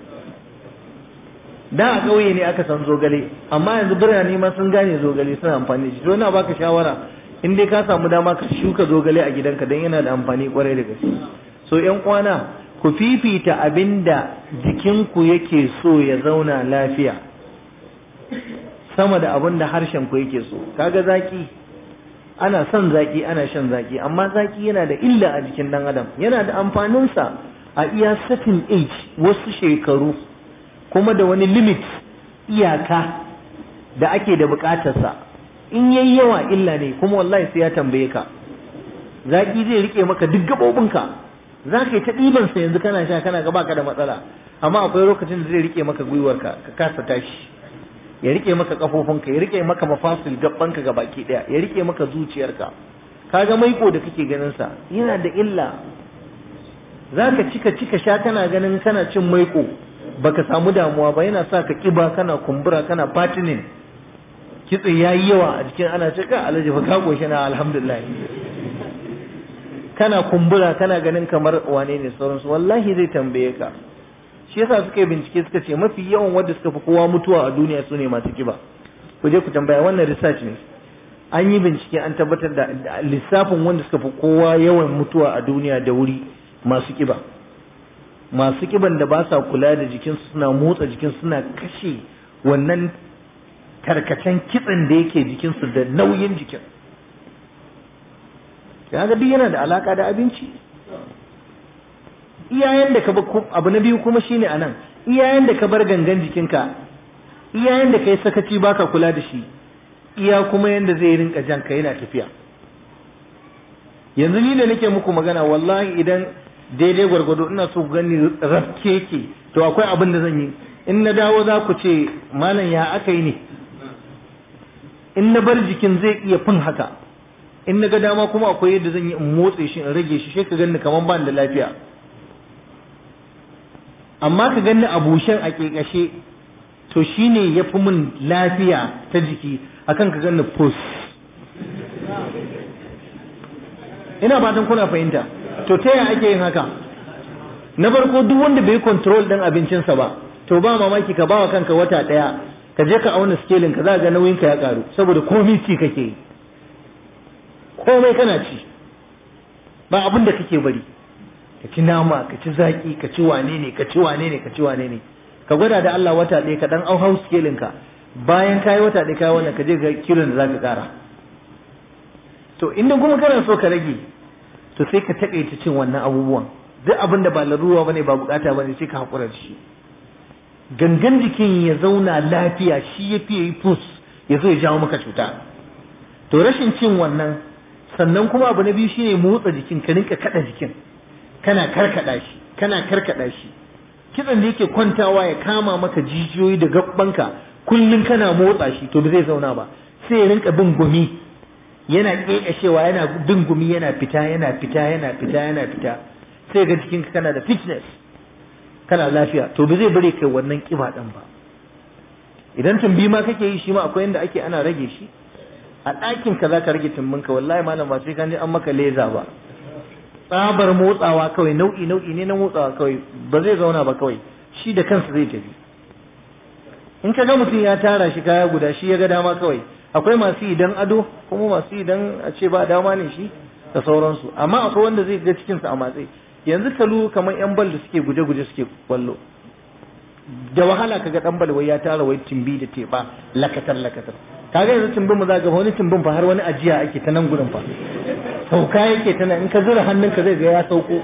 da a ƙauye ne aka san zogale amma yanzu birane ma sun gane zogale suna amfani da shi to ina baka shawara in dai ka samu dama ka shuka zogale a gidanka dan yana da amfani kwarai da gaske so ƴan kwana ku fifita abinda jikinku yake so ya zauna lafiya sama da abin da harshen ku yake so kaga zaki ana son zaki ana shan zaki amma zaki yana da illa a jikin dan adam yana da amfaninsa a iya certain age wasu shekaru kuma da wani limit iyaka da ake da bukatarsa in yayi yawa illa ne kuma wallahi sai ya tambaye ka zaki zai rike maka duk gabobinka za ka yi ta ɗibansa yanzu kana sha kana ga baka da matsala amma akwai lokacin da zai rike maka gwiwarka ka kasa tashi ya rike maka kafofinka ya rike maka mafasil gabbanka ga baki daya ya rike maka zuciyarka kaga maiko da kake ganin sa yana da illa zaka cika cika sha kana ganin kana cin maiko baka samu damuwa ba yana sa ka kiba kana kumbura kana fatinin kitse yayi yawa a jikin ana cika alaji fa ka goshi na alhamdulillah kana kumbura kana ganin kamar wane ne sauransu wallahi zai tambaye ka shi yasa suka yi bincike suka ce mafi yawan wanda suka fi kowa mutuwa a duniya su ne masu kiba ku je ku tambaya wannan research ne an yi bincike an tabbatar da lissafin wanda suka fi kowa yawan mutuwa a duniya da wuri masu kiba masu kiban da ba sa kula da jikinsu suna motsa jikinsu suna kashe wannan tarkacen kitsen da yake jikinsu da nauyin jikin ya ga duk yana da alaka da abinci iyayen da ka bar abu na biyu kuma shine anan iyayen da ka bar gangan jikinka iyayen da kai sakaci baka kula da shi iya kuma yanda zai rinka jan ka yana tafiya yanzu ni da nake muku magana wallahi idan daidai gwargwado ina so gani rafke ke to akwai abin da zan yi in na dawo za ku ce malam ya aka yi ne in na bar jikin zai iya fin haka in na ga dama kuma akwai yadda zan yi in motse shi in rage shi sai ka ganni kaman ban da lafiya amma ka ganni a bushen a kekashe to shine ya fi min lafiya ta jiki akan ka ganni pus ina fatan kuna fahimta to ta yaya ake yin haka na farko duk wanda bai control din abincinsa ba to ba mamaki ka bawa kanka wata daya ka je ka auna scaling ka za ga nauyinka ya karu saboda komai ci kake yi komai kana ci ba abin da kake bari ka ci nama ka ci zaki ka ci wane ne ka ci wane ne ka ci wane ne ka gwada da Allah wata ɗaya ka dan au house scaling ka bayan kayi wata ɗaya kai wannan ka je ga kilon da zaka kara to inda kuma kana so ka rage to sai ka takaita cin wannan abubuwan duk abin da ba laruwa bane ba bukata bane sai ka hakura da shi gangan jikin ya zauna lafiya shi ya fiye yi fus ya zo ya jawo maka cuta to rashin cin wannan sannan kuma abu na biyu shine motsa jikin ka rinka kada jikin kana karkada shi kana karkada shi kitsan da yake kwantawa ya kama maka jijiyoyi da gabbanka kullun kana motsa shi to ba zai zauna ba sai ya rinka bin gumi yana kekashewa yana bin gumi yana fita yana fita yana fita yana fita sai ga jikinka kana da fitness kana lafiya to ba zai bare kai wannan kiba din ba idan tumbi ma kake yi shi ma akwai yanda ake ana rage shi a ɗakin ka za ka rage tumbinka wallahi malam ba sai ka je an maka leza ba tsabar motsawa kawai nau'i nau'i ne na motsawa kawai ba zai zauna ba kawai shi da kansa zai tafi in ka ga mutum ya tara shi kaya guda shi ya ga dama kawai akwai masu idan ado kuma masu idan a ce ba dama ne shi da sauransu amma akwai wanda zai ga cikinsa a matsayi yanzu kalu kamar yan bal da suke guje-guje suke kwallo da wahala kaga dan bal wai ya tara wai timbi da teba lakatar lakatar kaga yanzu timbin mu za ga wani timbin fa har wani ajiya ake ta nan gurin fa sauka yake tana in ka zura hannunka zai ga ya sauko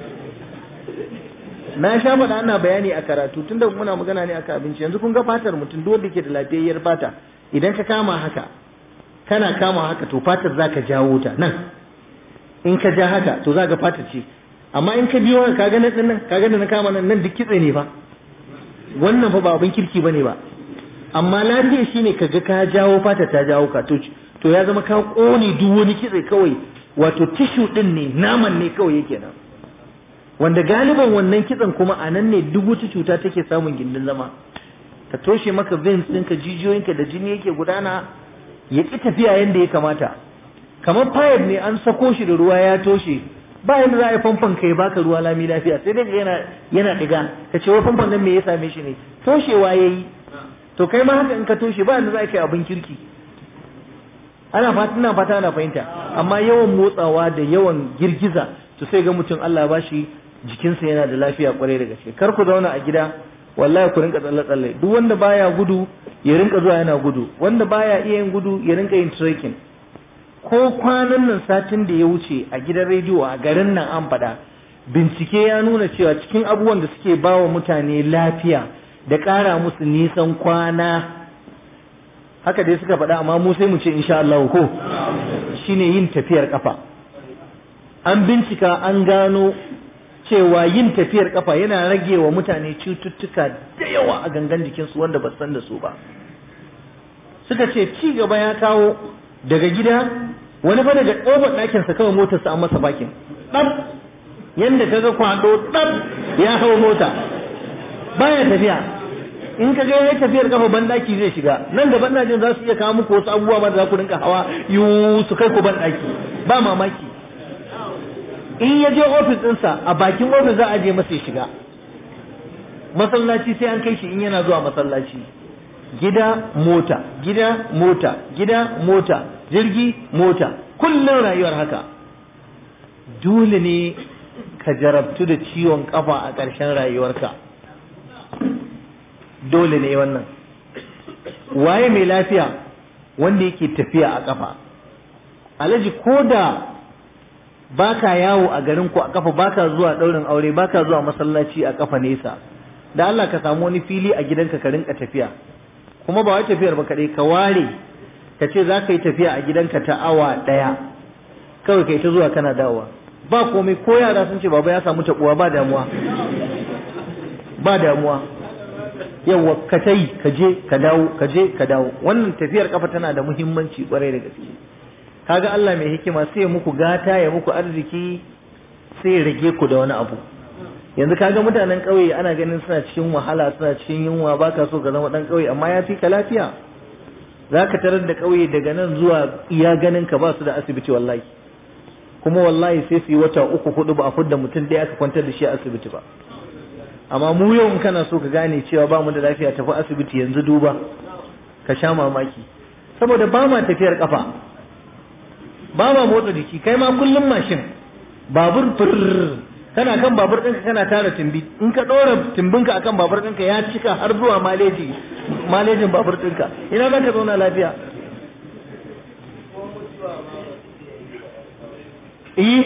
na sha faɗa ana bayani a karatu tunda muna magana ne aka abinci yanzu kun ga fatar mutum duk wanda ke da lafiyayyar fata idan ka kama haka kana kama haka to fatar zaka jawo ta nan in ka ja haka to za ga fatar ce amma in ka biyo haka kaga nan nan kaga da na kama nan nan duk kitse ne fa wannan fa ba abin kirki bane ba amma lafiya shine kaga ka jawo fata ta jawo ka to to ya zama ka kone duk wani kitse kawai wato tishu din ne naman ne kawai yake nan wanda galiban wannan kitsen kuma a nan ne duk wata cuta take samun gindin zama ta toshe maka veins ɗinka jijiyoyinka da jini yake gudana ya ƙi tafiya yadda ya kamata kamar pipe ne an sako shi da ruwa ya toshe ba yadda za a yi famfon kai baka ruwa lami lafiya sai dai yana yana ɗiga ka ce wai famfon nan me ya same shi ne toshewa ya yi to kai ma haka in ka toshe ba yadda za a kai abin kirki ana fata ina fata ana fahimta amma yawan motsawa da yawan girgiza to sai ga mutum Allah ba shi jikinsa yana da lafiya kwarai da gaske kar ku zauna a gida wallahi ku rinka tsalle tsalle duk wanda baya gudu ya rinka zuwa yana gudu wanda baya iya yin gudu ya rinka yin trekking ko kwanan nan satin da ya wuce a gidan rediyo a garin nan an faɗa bincike ya nuna cewa cikin abubuwan da suke ba wa mutane lafiya da ƙara musu nisan kwana haka dai suka faɗa amma mu sai mu ce insha Allah ko shine yin tafiyar kafa an bincika an gano cewa yin tafiyar kafa yana rage wa mutane cututtuka da yawa a gangan jikinsu wanda ba san da su ba suka ce ci gaba ya kawo daga gida wani fa daga ƙofar ɗakinsa kawai motarsa an masa bakin ɗan yadda ka ga kwado ɗan ya hau mota baya tafiya in ka ga yayi tafiyar kafa ban daki zai shiga nan da ban jin za su iya kawo muku wasu abubuwa ma da za ku rinka hawa yu su kai ku ban daki ba mamaki in ya je ofis ɗinsa a bakin ofis za a je masa ya shiga masallaci sai an kai shi in yana zuwa masallaci gida mota gida mota gida mota jirgi mota kullum rayuwar haka dole ne ka jarabtu da ciwon kafa a ƙarshen rayuwarka dole ne wannan waye mai lafiya wanda yake tafiya a kafa alaji ko da baka yawo a garin ku a kafa baka zuwa daurin aure baka zuwa masallaci a kafa nesa da Allah ka samu wani fili a gidanka ka rinka tafiya kuma ba wai tafiyar ba kadai ka ware ka ce za ka yi tafiya a gidanka ta awa daya kawai kai ta zuwa kana dawowa ba komai ko yara sun ce baba ya samu tabuwa ba damuwa ba damuwa yawa ka ta yi ka je ka dawo ka je ka dawo wannan tafiyar kafa tana da muhimmanci kwarai da gaske kaga Allah mai hikima sai muku gata ya muku arziki sai ya rage ku da wani abu yanzu kaga mutanen ƙauye ana ganin suna cikin wahala suna cikin yunwa baka so ka zama dan ƙauye amma ya fi ka lafiya zaka tarar da ƙauye daga nan zuwa iya ganin ka ba su da asibiti wallahi kuma wallahi sai su yi wata uku hudu ba a fudda mutum ɗaya aka kwantar da shi a asibiti ba amma mu yau in kana so ka gane cewa ba mu da lafiya tafi asibiti yanzu duba ka sha mamaki saboda ba ma tafiyar kafa ba ma motsa jiki kai ma kullum mashin babur fur kana kan babur ɗinka kana tara timbi in ka ɗora timbinka akan babur ɗinka ya cika har zuwa maleji malejin babur ɗinka ina za ka zauna lafiya eh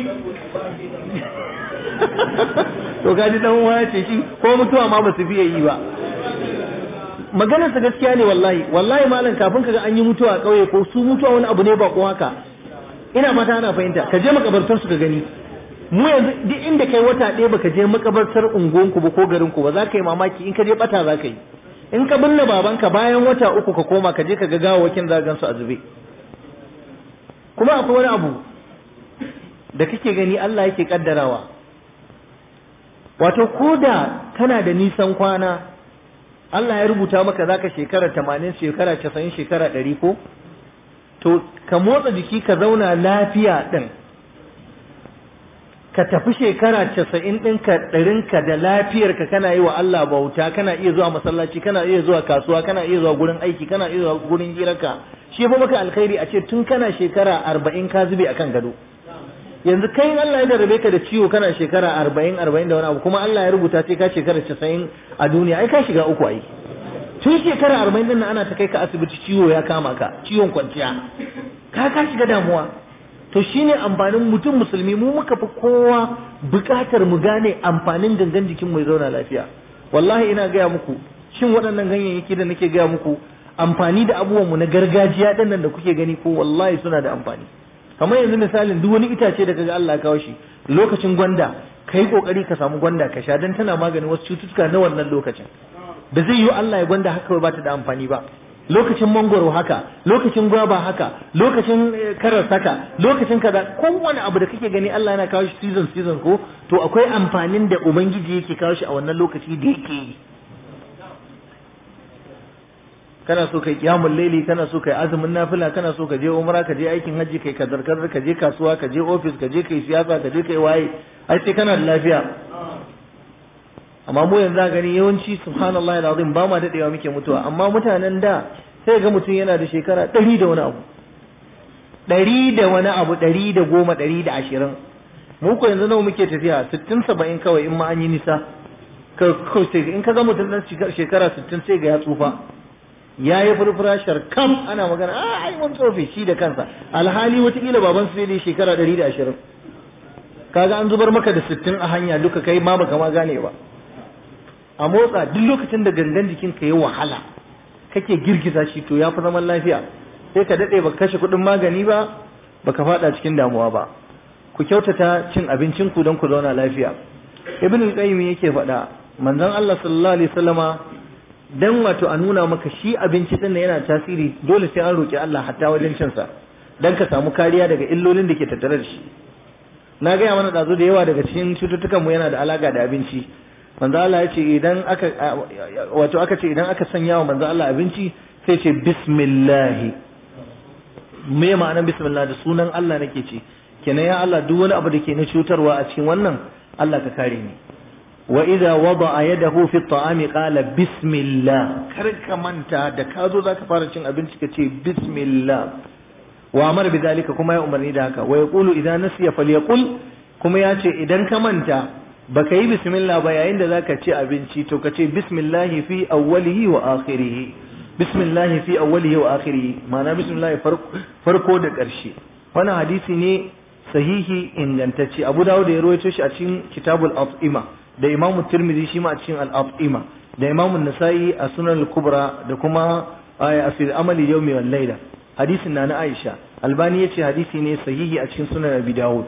to gaji dan uwa ce shi ko mutuwa ma ba su fiye yi ba maganar sa gaskiya ne wallahi wallahi malam kafin kaga an yi mutuwa a kauye ko su mutuwa wani abu ne ba ko haka ina fata ana fahimta ka je makabartar su ka gani mu yanzu duk inda kai wata ɗaya baka je makabartar unguwanku ba ko garin ku ba za ka yi mamaki in ka je bata za ka yi in ka binne babanka bayan wata uku ka koma ka je ka ga gawawakin za gan su a zube kuma akwai wani abu da kake gani Allah yake kaddarawa wato ko da kana da nisan kwana Allah ya rubuta maka zaka shekara tamanin shekara casa'in shekara ɗari ko to ka motsa jiki ka zauna lafiya ɗin ka tafi shekara casa'in ɗinka ɗarinka da lafiyarka kana yi wa Allah bauta kana iya zuwa masallaci kana iya zuwa kasuwa kana iya zuwa gurin aiki kana iya zuwa gurin hirarka shi fa maka alkhairi a ce tun kana shekara arba'in ka zube akan gado yanzu kai Allah ya darbe ka da ciwo kana shekara arba'in arba'in da wani abu kuma Allah ya rubuta sai ka shekara casa'in a duniya ai ka shiga uku ai tun shekara arba'in din ana ta kai ka asibiti ciwo ya kama ka ciwon kwanciya ka ka shiga damuwa to shine amfanin mutum musulmi mu muka fi kowa bukatar mu gane amfanin gangan jikin mu ya zauna lafiya wallahi ina gaya muku shin waɗannan ganyayyaki da nake gaya muku amfani da abubuwan mu na gargajiya ɗin nan da kuke gani ko wallahi suna da amfani kamar yanzu misalin duk wani itace da kaga Allah ya kawo shi lokacin gwanda kai kokari ka samu gwanda ka sha dan tana maganin wasu cututtuka na wannan lokacin da zai yi Allah ya gwanda haka ba ta da amfani ba lokacin mangoro haka lokacin gwaba haka lokacin karas haka lokacin kaza kowane abu da kake gani Allah yana kawo shi season season ko to akwai amfanin da ubangiji yake kawo shi a wannan lokaci da yake yi kana so kai kiyamul laili kana so kai azumin nafila kana so ka je umra ka je aikin haji kai kadar kadar ka je kasuwa ka je office ka je kai siyasa ka je kai waye ai sai kana da lafiya amma mu yanzu gani yawanci subhanallahi alazim ba ma dadewa muke mutuwa amma mutanen da sai ga mutum yana da shekara ɗari da wani abu ɗari da wani abu ɗari da goma ɗari da ashirin mu ko yanzu nawa muke tafiya sittin saba'in kawai in ma an yi nisa in ka ga mutum ɗan shekara sittin sai ga ya tsufa ya yi furfura sharkam ana magana a ai mun tsofe shi da kansa alhali watakila baban su ne shekara ɗari da ashirin kaga an zubar maka da sittin a hanya duka kai ma baka ma gane ba a motsa duk lokacin da gangan jikin ka yi wahala kake girgiza shi to ya fi zaman lafiya sai ka daɗe baka kashe kuɗin magani ba baka faɗa cikin damuwa ba ku kyautata cin abincin ku don ku zauna lafiya ibn al-qayyim yake faɗa manzon Allah sallallahu alaihi wasallama dan wato a nuna maka shi abinci din yana tasiri dole sai an roki Allah hatta wajen cin sa dan ka samu kariya daga illolin da ke tattare da shi na gaya mana ɗazu da yawa daga cikin cututtukan mu yana da alaka da abinci manzo Allah ya ce idan aka wato aka ce idan aka sanya wa manzo Allah abinci sai ce bismillah me ma'anar bismillah da sunan Allah nake ce kenan ya Allah duk wani abu da ke na cutarwa a cikin wannan Allah ka kare ni wa idza wada'a yadahu fi at-ta'ami qala bismillah kar ka manta da ka zo zaka fara cin abinci ka ce bismillah wa amara bidalika kuma ya umarni da haka wa yaqulu idza nasiya falyaqul kuma ya ce idan ka manta baka yi bismillah ba yayin da zaka ci abinci to ka ce bismillah fi awwalihi wa akhirih bismillah fi awwalihi wa akhirih ma'ana bismillah farko da ƙarshe wannan hadisi ne sahihi ingantacce Abu Dawud ya rawaito shi a cikin Kitabul At'ima da Imam Tirmidhi shi ma a cikin Al-At'ima da Imam Nasa'i a Sunan Al-Kubra da kuma a fil amali yawmi wal layla hadisin na na Aisha Albani yace hadisi ne sahihi a cikin Sunan Abi Dawud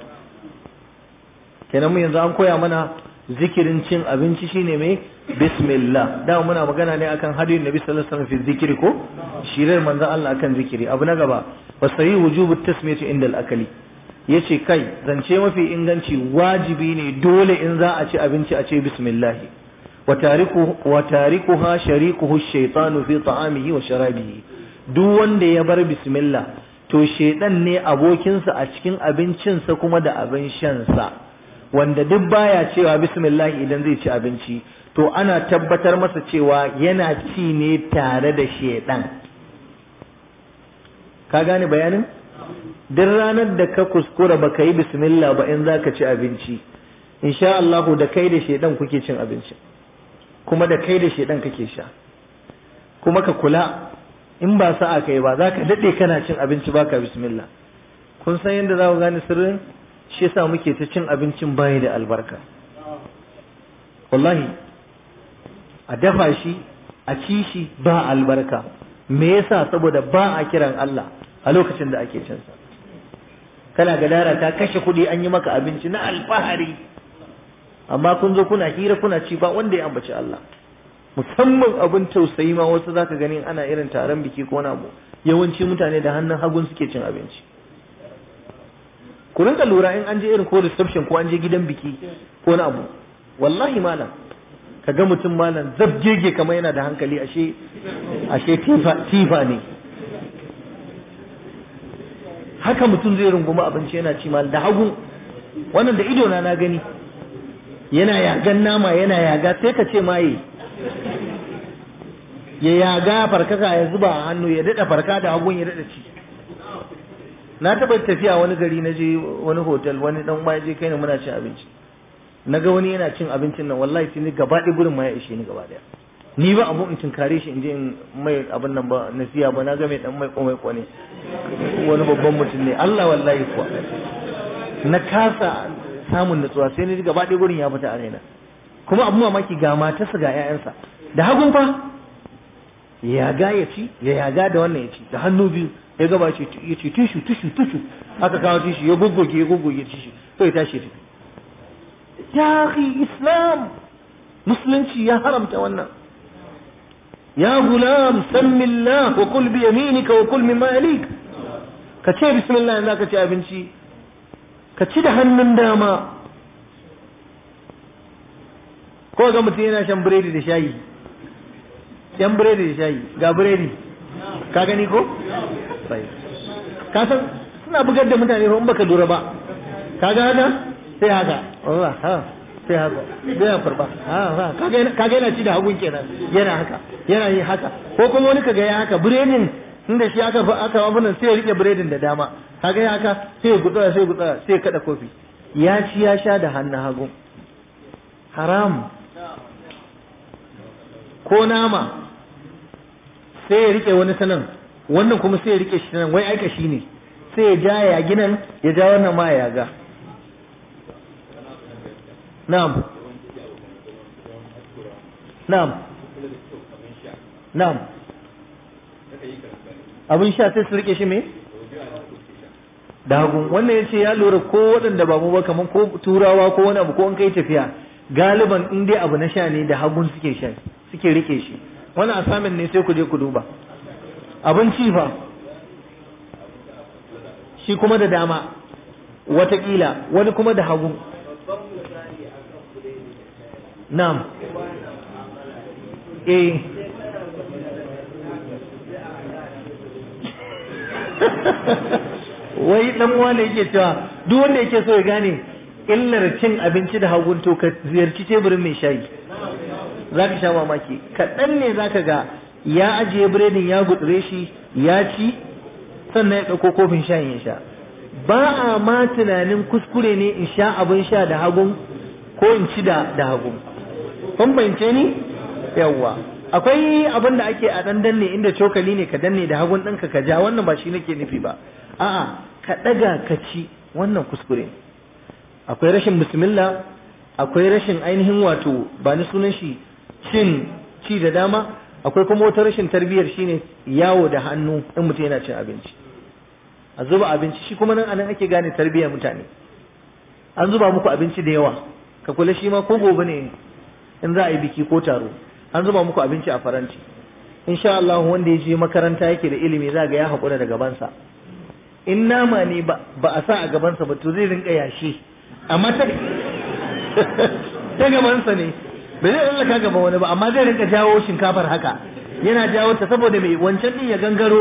kenan mu yanzu an koya mana zikirin cin abinci shine mai bismillah da muna magana ne akan hadin nabi sallallahu alaihi wasallam fi zikiri ko shirar manzon Allah akan zikiri abu na gaba wasayi wujubu tasmiyati inda al-akali yace kai zance mafi inganci wajibi ne dole in za a ci abinci a ce bismillah wa tariku wa tarikuha sharikuhu ash-shaytanu fi ta'amihi wa sharabihi duk wanda ya bar bismillah to shedan ne abokinsa a cikin abincinsa kuma da abin shansa wanda duk baya cewa bismillah idan zai ci abinci to ana tabbatar masa cewa yana ci ne tare da shedan ka gane bayanin duk ranar da ka kuskura baka yi bismillah ba in zaka ci abinci insha Allah da kai da shedan kuke cin abinci kuma da kai da shedan kake sha kuma ka kula in ba sa'a kai ba zaka dade kana cin abinci baka bismillah kun san yadda za ku gane sirrin shi yasa muke ta cin abincin bayi da albarka wallahi a dafa shi a ci shi ba albarka me yasa saboda ba a kiran Allah a lokacin da ake cin sa kana gadara ta kashe kuɗi an yi maka abinci na alfahari amma kun zo kuna hira kuna ci ba wanda ya ambaci Allah musamman abin tausayi ma wasu zaka gani ana irin taron biki ko na abu yawanci mutane da hannun hagun suke cin abinci ku rinka lura in an je irin ko reception ko an je gidan biki ko na abu wallahi malam ka ga mutum malam zabgege kamar yana da hankali ashe ashe tifa tifa ne haka mutum zai runguma abinci yana ci malam da hagu wannan da ido na na gani yana yagan nama yana yaga sai ka ce maye ya yaga farkaka ya zuba a hannu ya daɗa farka da hagun ya daɗa ci na taɓa tafiya wani gari na je wani hotel wani ɗan ma je kai ne muna cin abinci na ga wani yana cin abincin nan wallahi sai ni gaba ɗaya gurin ma ya ishe ni gaba ɗaya ni ba abu in tunkare shi in je in mai abin nan ba nasiya ba na ga mai dan mai komai kwane wani babban mutum ne Allah wallahi kuwa na kasa samun nutsuwa sai ni gaba ɗaya gurin ya fita a raina kuma abu mamaki ga matarsa ga 'ya'yansa da hagun fa ya yaga ya ci ya yaga da wannan ya ci da hannu biyu ya gaba ce ya ce tushu tushu tushu aka kawo tushu ya goggoge ya goggoge tushu sai tashi tafi ya akhi islam musulunci ya haramta wannan ya gulam sammi Allah wa kul bi yaminika wa kul mimma yalik ka ce bismillah za ka ci abinci ka ci da hannun dama ko ga mutum yana shan biredi da shayi yan biredi da shayi ga biredi ka gani ko ka san suna bugar da mutane in baka lura ba ka ga haka sai haka Allah ha sai haka bai farba ha ha ka ga yana ci da hagun kenan yana haka yana yi haka ko kuma wani kaga ya haka biredin inda shi aka aka abunan sai ya rike biredin da dama kaga ya haka sai ya gutsara sai ya gutsara sai ya kada kofi ya ci ya sha da hannun hagu haram ko nama sai ya rike wani sanan wannan kuma sai ya rike shi nan wai aika shi ne sai ya ja ya ginan ya ja wannan ma ya ga na'am na'am na'am abin sha sai su rike shi me da hagu wannan ya ce ya lura ko waɗanda ba mu ba kamar ko turawa ko wani abu ko an kai tafiya galiban in dai abu na sha ne da hagun suke sha suke rike shi wani asamin ne sai ku je ku duba abinci fa shi kuma da dama watakila wani kuma da hagu na'am eh wai dan wane yake cewa duk wanda yake so ya gane illar cin abinci da hagun to ka ziyarci teburin mai shayi za ka sha mamaki kaɗan ne za ka ga ya ajiye biredin ya gutsure shi ya ci sannan ya ɗauko kofin shayin ya sha ba a ma tunanin kuskure ne in sha abin sha da hagun ko in ci da da hagun kun bayance ni yawwa akwai abin da ake a ɗan danne inda cokali ne ka danne da hagun ɗinka ka ja wannan ba shi nake nufi ba a'a ka ɗaga ka ci wannan kuskure akwai rashin bismillah akwai rashin ainihin wato ba ni sunan shi cin ci da dama akwai kuma wata rashin tarbiyyar shine yawo da hannu in mutum yana cin abinci a zuba abinci shi kuma nan anan ake gane tarbiyyar mutane an zuba muku abinci da yawa ka kula shi ma ko gobe ne in za a yi biki ko taro an zuba muku abinci a faranti insha Allah wanda ya je makaranta yake da ilimi za ga ya haƙura da gabansa in nama ne ba a sa a gabansa ba to zai rinka yashi amma ta ta gabansa ne bai zai lallaka gaban wani ba amma zai rinka jawo shinkafar haka yana jawo ta saboda mai wancan din ya gangaro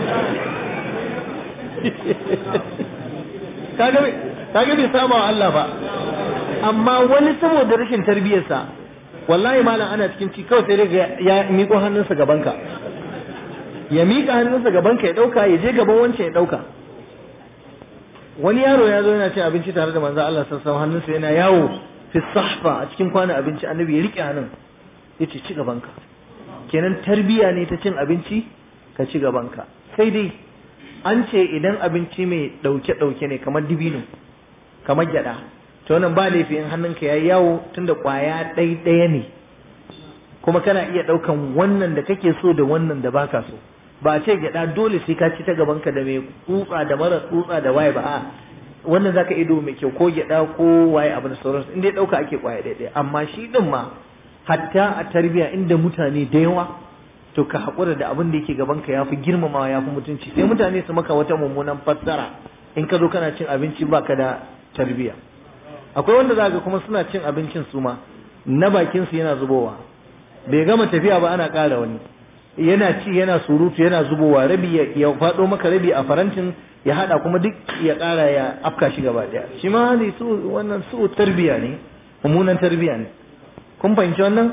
kaga bai saba wa Allah ba amma wani saboda rashin tarbiyyarsa wallahi malam ana cikin ci kawai sai dai ya miƙo hannunsa gabanka ya miƙa hannunsa gabanka ya ɗauka ya je gaban wancan ya ɗauka wani yaro ya zo yana cin abinci tare da manzo Allah sassan hannunsa yana yawo fi sahfa a cikin kwanan abinci annabi ya rike hannun ya ce ci gabanka kenan tarbiya ne ta cin abinci ka ci gabanka sai dai an ce idan abinci mai dauke dauke ne kamar dibino kamar gyada to wannan ba laifi in hannunka yayi yawo tunda kwaya ɗai ɗaya ne kuma kana iya ɗaukan wannan da kake so da wannan da baka so ba a ce gyada dole sai ka ci ta gabanka da mai tsutsa da mara tsutsa da waye ba a wannan zaka ido mai kyau ko gyada ko waye abin sauransu in dai dauka ake kwaya daidai amma shi din ma hatta a tarbiya inda mutane da yawa to ka hakura da abin da yake gabanka yafi girmamawa yafi mutunci sai mutane su maka wata mummunan fassara in ka zo kana cin abinci baka da tarbiya akwai wanda zaka kuma suna cin abincin su ma na bakin su yana zubowa bai gama tafiya ba ana ƙara wani yana ci yana surutu yana zubowa rabi ya faɗo maka rabi a farantin ya hada kuma duk ya kara ya afka shi gaba daya shi ma hali su wannan su tarbiya ne mummunan tarbiya ne kun fahimci wannan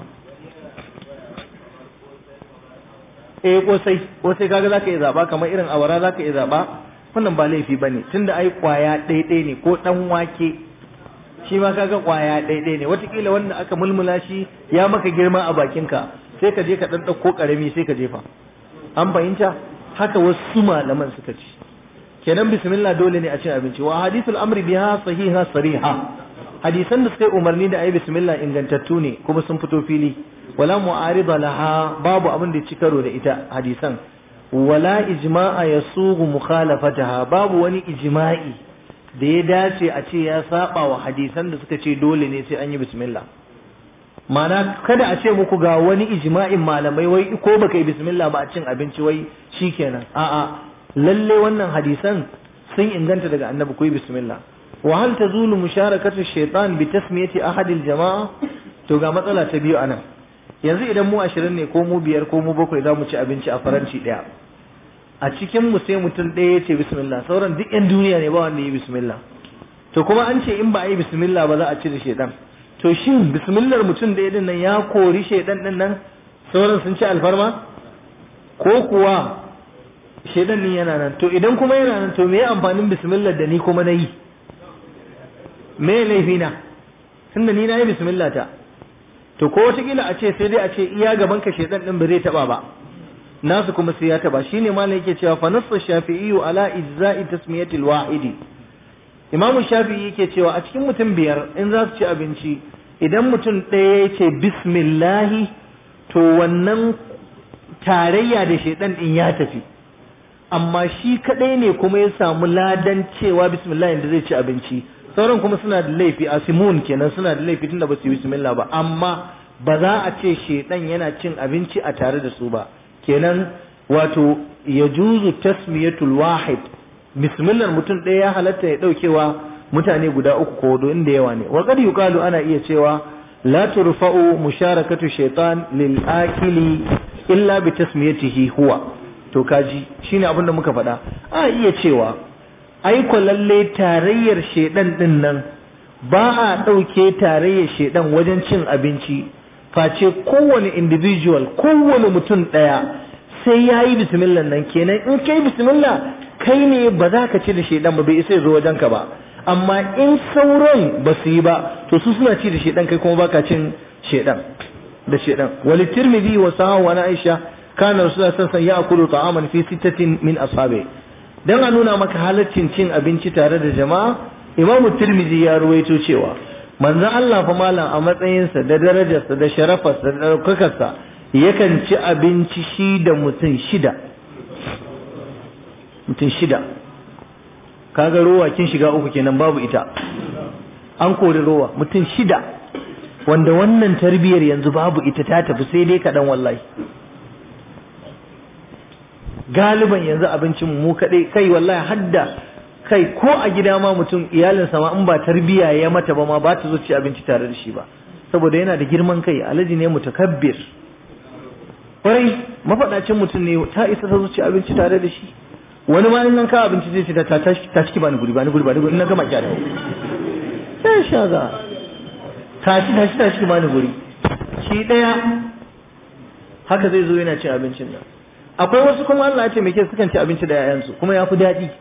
eh kosai kosai kaga zaka iya zaba kamar irin awara zaka iya zaba wannan ba laifi bane tunda ai kwaya ɗaiɗai ne ko dan wake shi ma kaga kwaya ɗaiɗai ne watakila wanda aka mulmula shi ya maka girma a bakinka sai ka je ka ɗan ɗauko ƙarami sai ka jefa an fahimta haka wasu malaman suka ci kenan bismillah dole ne a cin abinci wa hadithul amri biha sahiha sariha hadisan da suka yi umarni da ayi bismillah ingantattu ne kuma sun fito fili wala mu'arida laha babu abin da ya ci karo da ita hadisan wala ijma'a yasugu mukhalafataha babu wani ijma'i da ya dace a ce ya saba wa hadisan da suka ce dole ne sai an yi bismillah mana kada a ce muku ga wani ijma'in malamai wai ko baka yi bismillah ba a cin abinci wai shikenan a'a lalle wannan hadisan sun inganta daga annabi ku yi bismillah wa hal tazulu musharakatu shaytan bi tasmiyati ahad al jama'a to ga matsala ta biyu anan yanzu idan mu ashirin ne ko mu biyar ko mu bakwai za mu ci abinci a faranci daya a cikin mu sai mutum ɗaya ya ce bismillah sauran duk yan duniya ne ba wanda yi bismillah to kuma an ce in ba a yi bismillah ba za a ci da shaidan to shin bismillar mutum ɗaya din nan ya kori shaidan din nan sauran sun ci alfarma ko kuwa shaidan din yana nan to idan kuma yana nan to me amfanin bismillah da ni kuma na yi me laifi na tunda ni na yi bismillah ta to ko wataƙila a ce sai dai a ce iya gaban ka shaidan din ba zai taba ba nasu kuma sai ya taba shine malam yake cewa fa nasu shafi'i ala ijza'i tasmiyati al-wahidi imam shafi'i yake cewa a cikin mutum biyar in za su ci abinci idan mutum ɗaya ya ce bismillahi to wannan tarayya da shaidan din ya tafi amma shi kadai ne kuma ya samu ladan cewa bismillah da zai ci abinci sauran kuma suna da laifi asimun kenan suna da laifi tunda ba su yi bismillah ba amma ba za a ce shaidan yana cin abinci a tare da su ba kenan wato ya juzu tasmiyatul wahid bismillah mutum ɗaya ya halatta ya ɗaukewa mutane guda uku ko hudu inda yawa ne wa qad yuqalu ana iya cewa la turfa'u musharakatu shaytan lil akili illa bi tasmiyatihi huwa to kaji shine abin da muka faɗa a iya cewa ai lalle tarayyar shedan din nan ba a ɗauke tarayyar shedan wajen cin abinci face kowane individual kowane mutum ɗaya sai ya yi bismillah nan kenan in kai bismillah kai ne ba za ka ci da shedan ba bai isa ya zo wajen ka ba amma in sauran ba su yi ba to su suna ci da shedan kai kuma baka cin shedan da shedan wali tirmidhi wa sahahu wa aisha kana rasulullah sallallahu alaihi wasallam ya'kulu ta'aman fi sittatin min ashabi dan a nuna maka halaccin cin abinci tare da jama'a imamu tirmidhi ya ruwaito cewa manzon Allah fa malam a matsayinsa da darajarsa da sharafarsa da ɗaukakarsa yakan ci abinci shi da mutum shida mutum shida kaga rowa kin shiga uku kenan babu ita an kori rowa mutum shida wanda wannan tarbiyar yanzu babu ita ta tafi sai dai kaɗan wallahi galiban yanzu abincin mu kaɗai kai wallahi hadda kai ko a gida ma mutum iyalinsa ma in ba tarbiya ya mata ba ma ba ta zo ci abinci tare da shi ba saboda yana da girman kai alaji ne mutakabbir kwarai mafaɗacin mutum ne ta isa ta zo ci abinci tare da shi wani ma in nan ka abinci zai ce ta ta ciki bani guri bani guri bani guri in na gama kyara sai sha za ta ci ta ci ta ciki bani guri shi ɗaya haka zai zo yana cin abincin nan akwai wasu kuma Allah ya ce mai kyau sukan ci abinci da 'ya'yansu kuma ya fi daɗi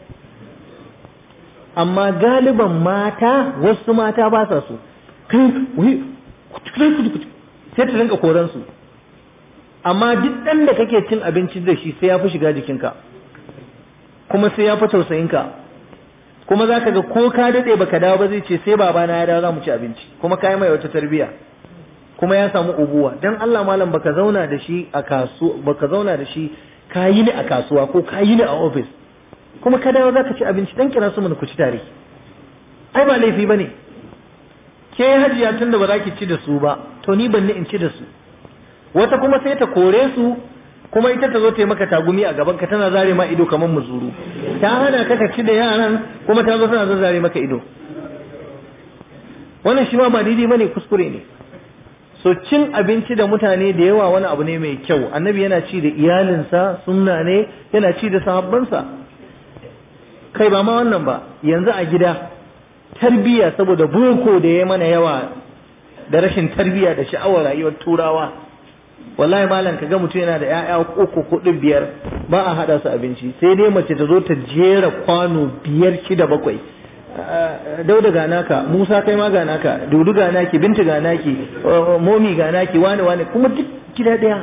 amma galiban mata wasu mata ba sa so kai sai ta rinka koran su amma duk ɗan da kake cin abinci da shi sai ya fi shiga jikinka kuma sai ya fi tausayinka kuma za ka ga ko ka daɗe baka dawo ba zai ce sai babana ya dawo za mu ci abinci kuma ka yi mai wata tarbiyya kuma ya samu ubuwa dan Allah malam baka zauna da shi a kasu baka zauna da shi ka yi ni a kasuwa ko ka yi ni a office kuma ka dawo zaka ci abinci dan kira su mun ku ci tare ai ba laifi bane ke hajiya tunda ba za ki ci da su ba to ni ban ni in ci da su wata kuma sai ta kore su kuma ita ta zo ta yi maka tagumi a gaban ka tana zare ma ido kamar muzuru ta hana ka ka ci da yaran kuma ta zo tana zare maka ido wannan shi ma ba daidai bane kuskure ne so cin abinci da mutane da yawa wani abu ne mai kyau annabi yana ci da iyalinsa sunna ne yana ci da sahabbansa kai ba ma wannan ba yanzu a gida tarbiyya saboda boko da ya mana yawa da rashin tarbiyya da sha'awar rayuwar turawa wallahi malam kaga mutum yana da ƴaƴa uku hudu biyar ba a hada su abinci sai dai mace ta zo ta jera kwano biyar shida bakwai dauda ga naka musa kai ma ga naka dudu ga naki binta ga naki momi ga naki wani wani kuma duk gida daya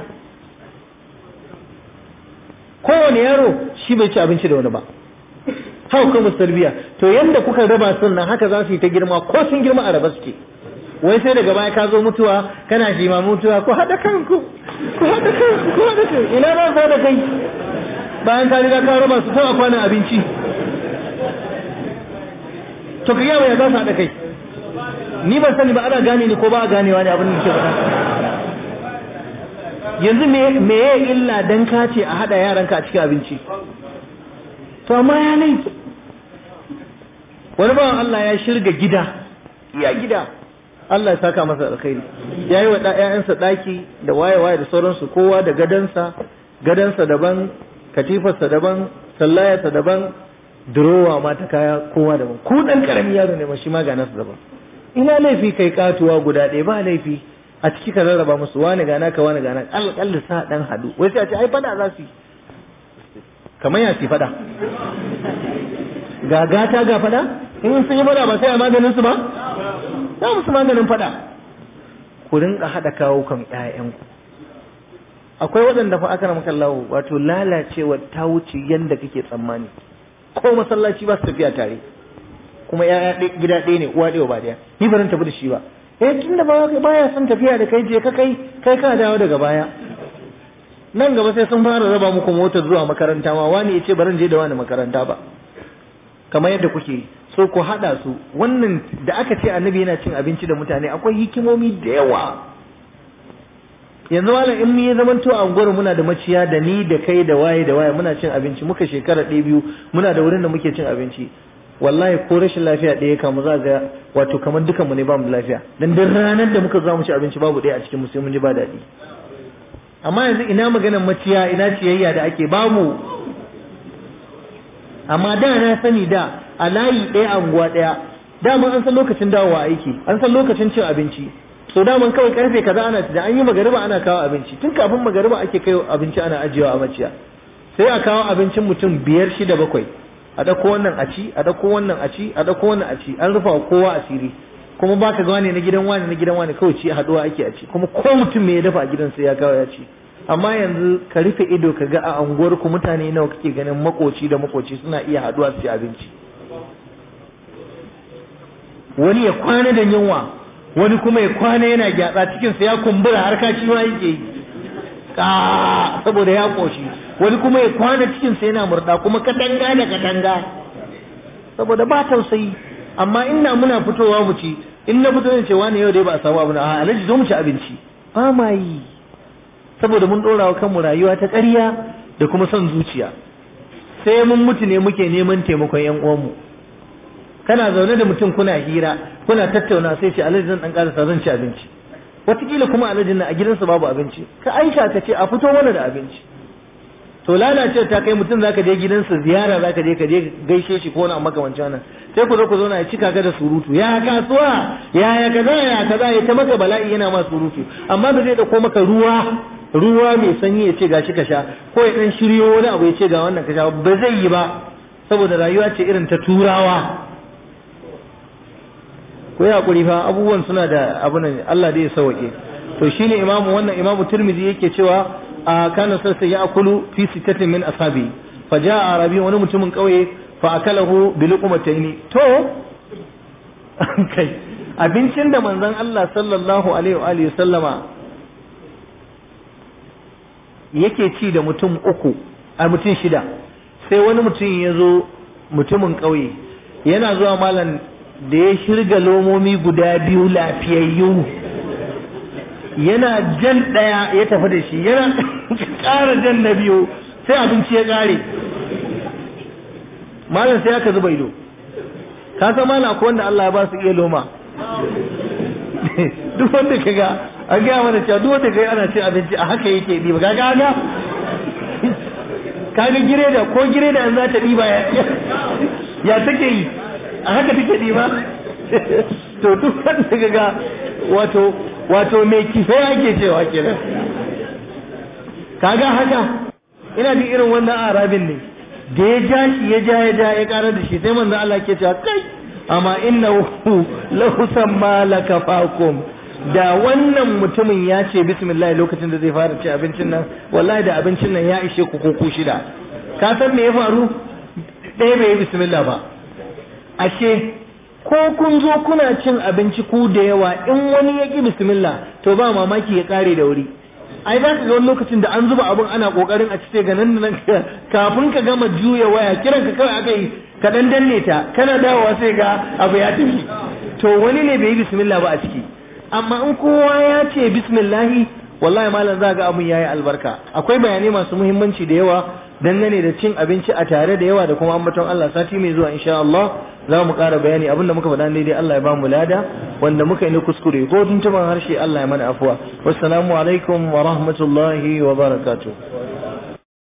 kowane yaro shi bai ci abinci da wani ba haka kuma tarbiya to yanda kuka raba sun nan haka za su yi ta girma ko sun girma a raba suke wai sai daga baya ka zo mutuwa kana shi ma mutuwa ko haɗa kanku ko haɗa kanku ko haɗa kanku ina za su da kai bayan ka riga ka raba su ta kwanan abinci to ka yawa ya za su haɗa kai ni ban sani ba ana gane ni ko ba a ganewa ne abin da ke faɗa yanzu me ya illa dan ka ce a haɗa yaranka a cikin abinci to amma ya laifi wani bawan Allah ya shirga gida ya gida Allah ya saka masa alkhairi ya yi wa ‘ya'yansa ɗaki da waye-waye da sauransu kowa da gadansa gadansa daban katifarsa daban sallayarsa daban durowa ma ta kaya kowa daban ku ɗan ƙaramin yaro ne ma shi ma ga nasu daban ina laifi kai katuwa guda ɗaya ba laifi a ciki ka rarraba musu wani gana ka wani gana alƙalla sa ɗan hadu wai sai a ce ai fada za su yi kamar ya ci fada ga gata ga fada in sun yi fada ba sai a maganin su ba za musu maganin fada ku rinka haɗa kawo kan ƴaƴanku akwai waɗanda fa aka maka lawo wato lalacewa ta wuce yanda kake tsammani ko masallaci ba su tafiya tare kuma ƴaƴa gida ɗaya ne uwa ɗaya ba ɗaya ni ba zan tafi da shi ba eh tunda ba baya son tafiya da kai je ka kai kai ka dawo daga baya nan gaba sai sun fara raba muku motar zuwa makaranta ma wani ya ce baran je da wani makaranta ba kamar yadda kuke so ku haɗa su wannan da aka ce annabi yana cin abinci da mutane akwai hikimomi da yawa yanzu malam in ya zaman to a unguwar muna da maciya da ni da kai da waye da waye muna cin abinci muka shekara ɗaya biyu muna da wurin da muke cin abinci wallahi ko rashin lafiya ɗaya kamu za ga wato kamar dukanmu ne ba mu lafiya dan duk ranar da muka zo mu ci abinci babu ɗaya a cikin mu sai mun ji ba daɗi amma yanzu ina maganar maciya ina ciyayya da ake bamu amma da na sani da a layi ɗaya a unguwa ɗaya daman an san lokacin dawowa aiki an san lokacin cin abinci so daman kawai karfe kaza ana da an yi magariba ana kawo abinci tun kafin magariba ake kai abinci ana ajiyewa a maciya sai a kawo abincin mutum biyar shida bakwai a ɗauko wannan a ci a ɗauko wannan a ci a ɗauko wannan a ci an rufa wa kowa asiri kuma baka ga wani na gidan wani na gidan wani kawai ci haɗuwa ake a ci kuma ko mutum me ya dafa a gidan sai ya kawo ya ci amma yanzu ka rufe ido ka ga a unguwar ku mutane nawa kake ganin makoci da makoci suna iya haɗuwa su ci abinci wani ya kwana da yunwa wani kuma ya kwana yana gyatsa cikinsa ya kumbura har kaci ma yake yi ka saboda ya koshi wani kuma ya kwana cikinsa yana murda kuma katanga da katanga saboda ba tausayi amma ina muna fitowa mu ci in na fito ce wani yau dai ba a samu abu na a alaji zo mu ci abinci ba ma yi saboda mun ɗora wa kanmu rayuwa ta ƙarya da kuma son zuciya sai mun mutu ne muke neman taimakon yan uwanmu kana zaune da mutum kuna hira kuna tattauna sai ce alhaji zan dan karasa zan ci abinci wataƙila kuma alhajin nan a gidansa babu abinci ka aisha ka ce a fito mana da abinci to lalace ta kai mutum zaka je gidansa ziyara zaka je ka je gaishe shi ko wani makamancin wannan sai ku zo ku zauna ya cika ka da surutu ya kasuwa ya ya kaza ya kaza ya ta maka bala'i yana ma surutu amma ba zai dauko maka ruwa ruwa mai sanyi ya ce gashi ka sha ko ya dan shiryo wani abu ya ce ga wannan ka sha ba zai yi ba saboda rayuwa ce irin ta turawa ko ya hakuri fa abubuwan suna da abu nan Allah da ya sauke to shine imamu wannan imamu Tirmidhi yake cewa a kana sai ya akulu fi sittatin min ashabi fa jaa arabi wani mutumin kauye fa akalahu bi luqmataini to kai abincin da manzon Allah sallallahu alaihi wa alihi sallama yake ci da mutum uku a mutum shida sai wani mutum ya zo mutumin kauye yana zuwa malam da ya shirga lomomi guda biyu lafiyayyu yana jan ɗaya ya tafi da shi yana ƙara jan na biyu sai abinci ya ƙare malam sai aka zuba ido ka san malam ko wanda Allah ya ba su iya loma duk wanda ka ga an gaya mana cewa duk wanda ka ga ana cin abinci a haka yake ɗiba ka ga ga kaga gireda ko gireda an za ta ɗiba ya ya take yi a haka take ɗiba to duk wanda ga wato wato mai kife ake cewa kenan kaga haka ina jin irin wannan arabin ne da ya ja shi ya ja ya ja ya karar da shi sai manzo Allah ke cewa kai amma innahu lahu samma lakafakum da wannan mutumin ya ce bismillah lokacin da zai fara ci abincin nan wallahi da abincin nan ya ishe ku ko shida ka san me ya faru ɗaya bai yi bismillah ba ashe ko kun zo kuna cin abinci ku da yawa in wani ya ki bismillah to ba mamaki ya kare da wuri ai za ka ga wani lokacin da an zuba abin ana kokarin a cikin ganin nan kafin ka gama juya waya kiran ka kawai aka yi ka dan danne ta kana dawowa sai ga abu ya tafi to wani ne bai yi bismillah ba a ciki amma in kowa ya ce bismillahi wallahi malam za ga abin yayi albarka akwai bayanai masu muhimmanci da yawa dangane da cin abinci a tare da yawa da kuma ambaton Allah sati mai zuwa insha Allah za mu ƙara bayani abinda muka faɗa daidai Allah ya ba mu lada wanda muka yi na kuskure ko tuntuban harshe Allah ya mana afuwa wassalamu alaikum wa rahmatullahi wa barakatuh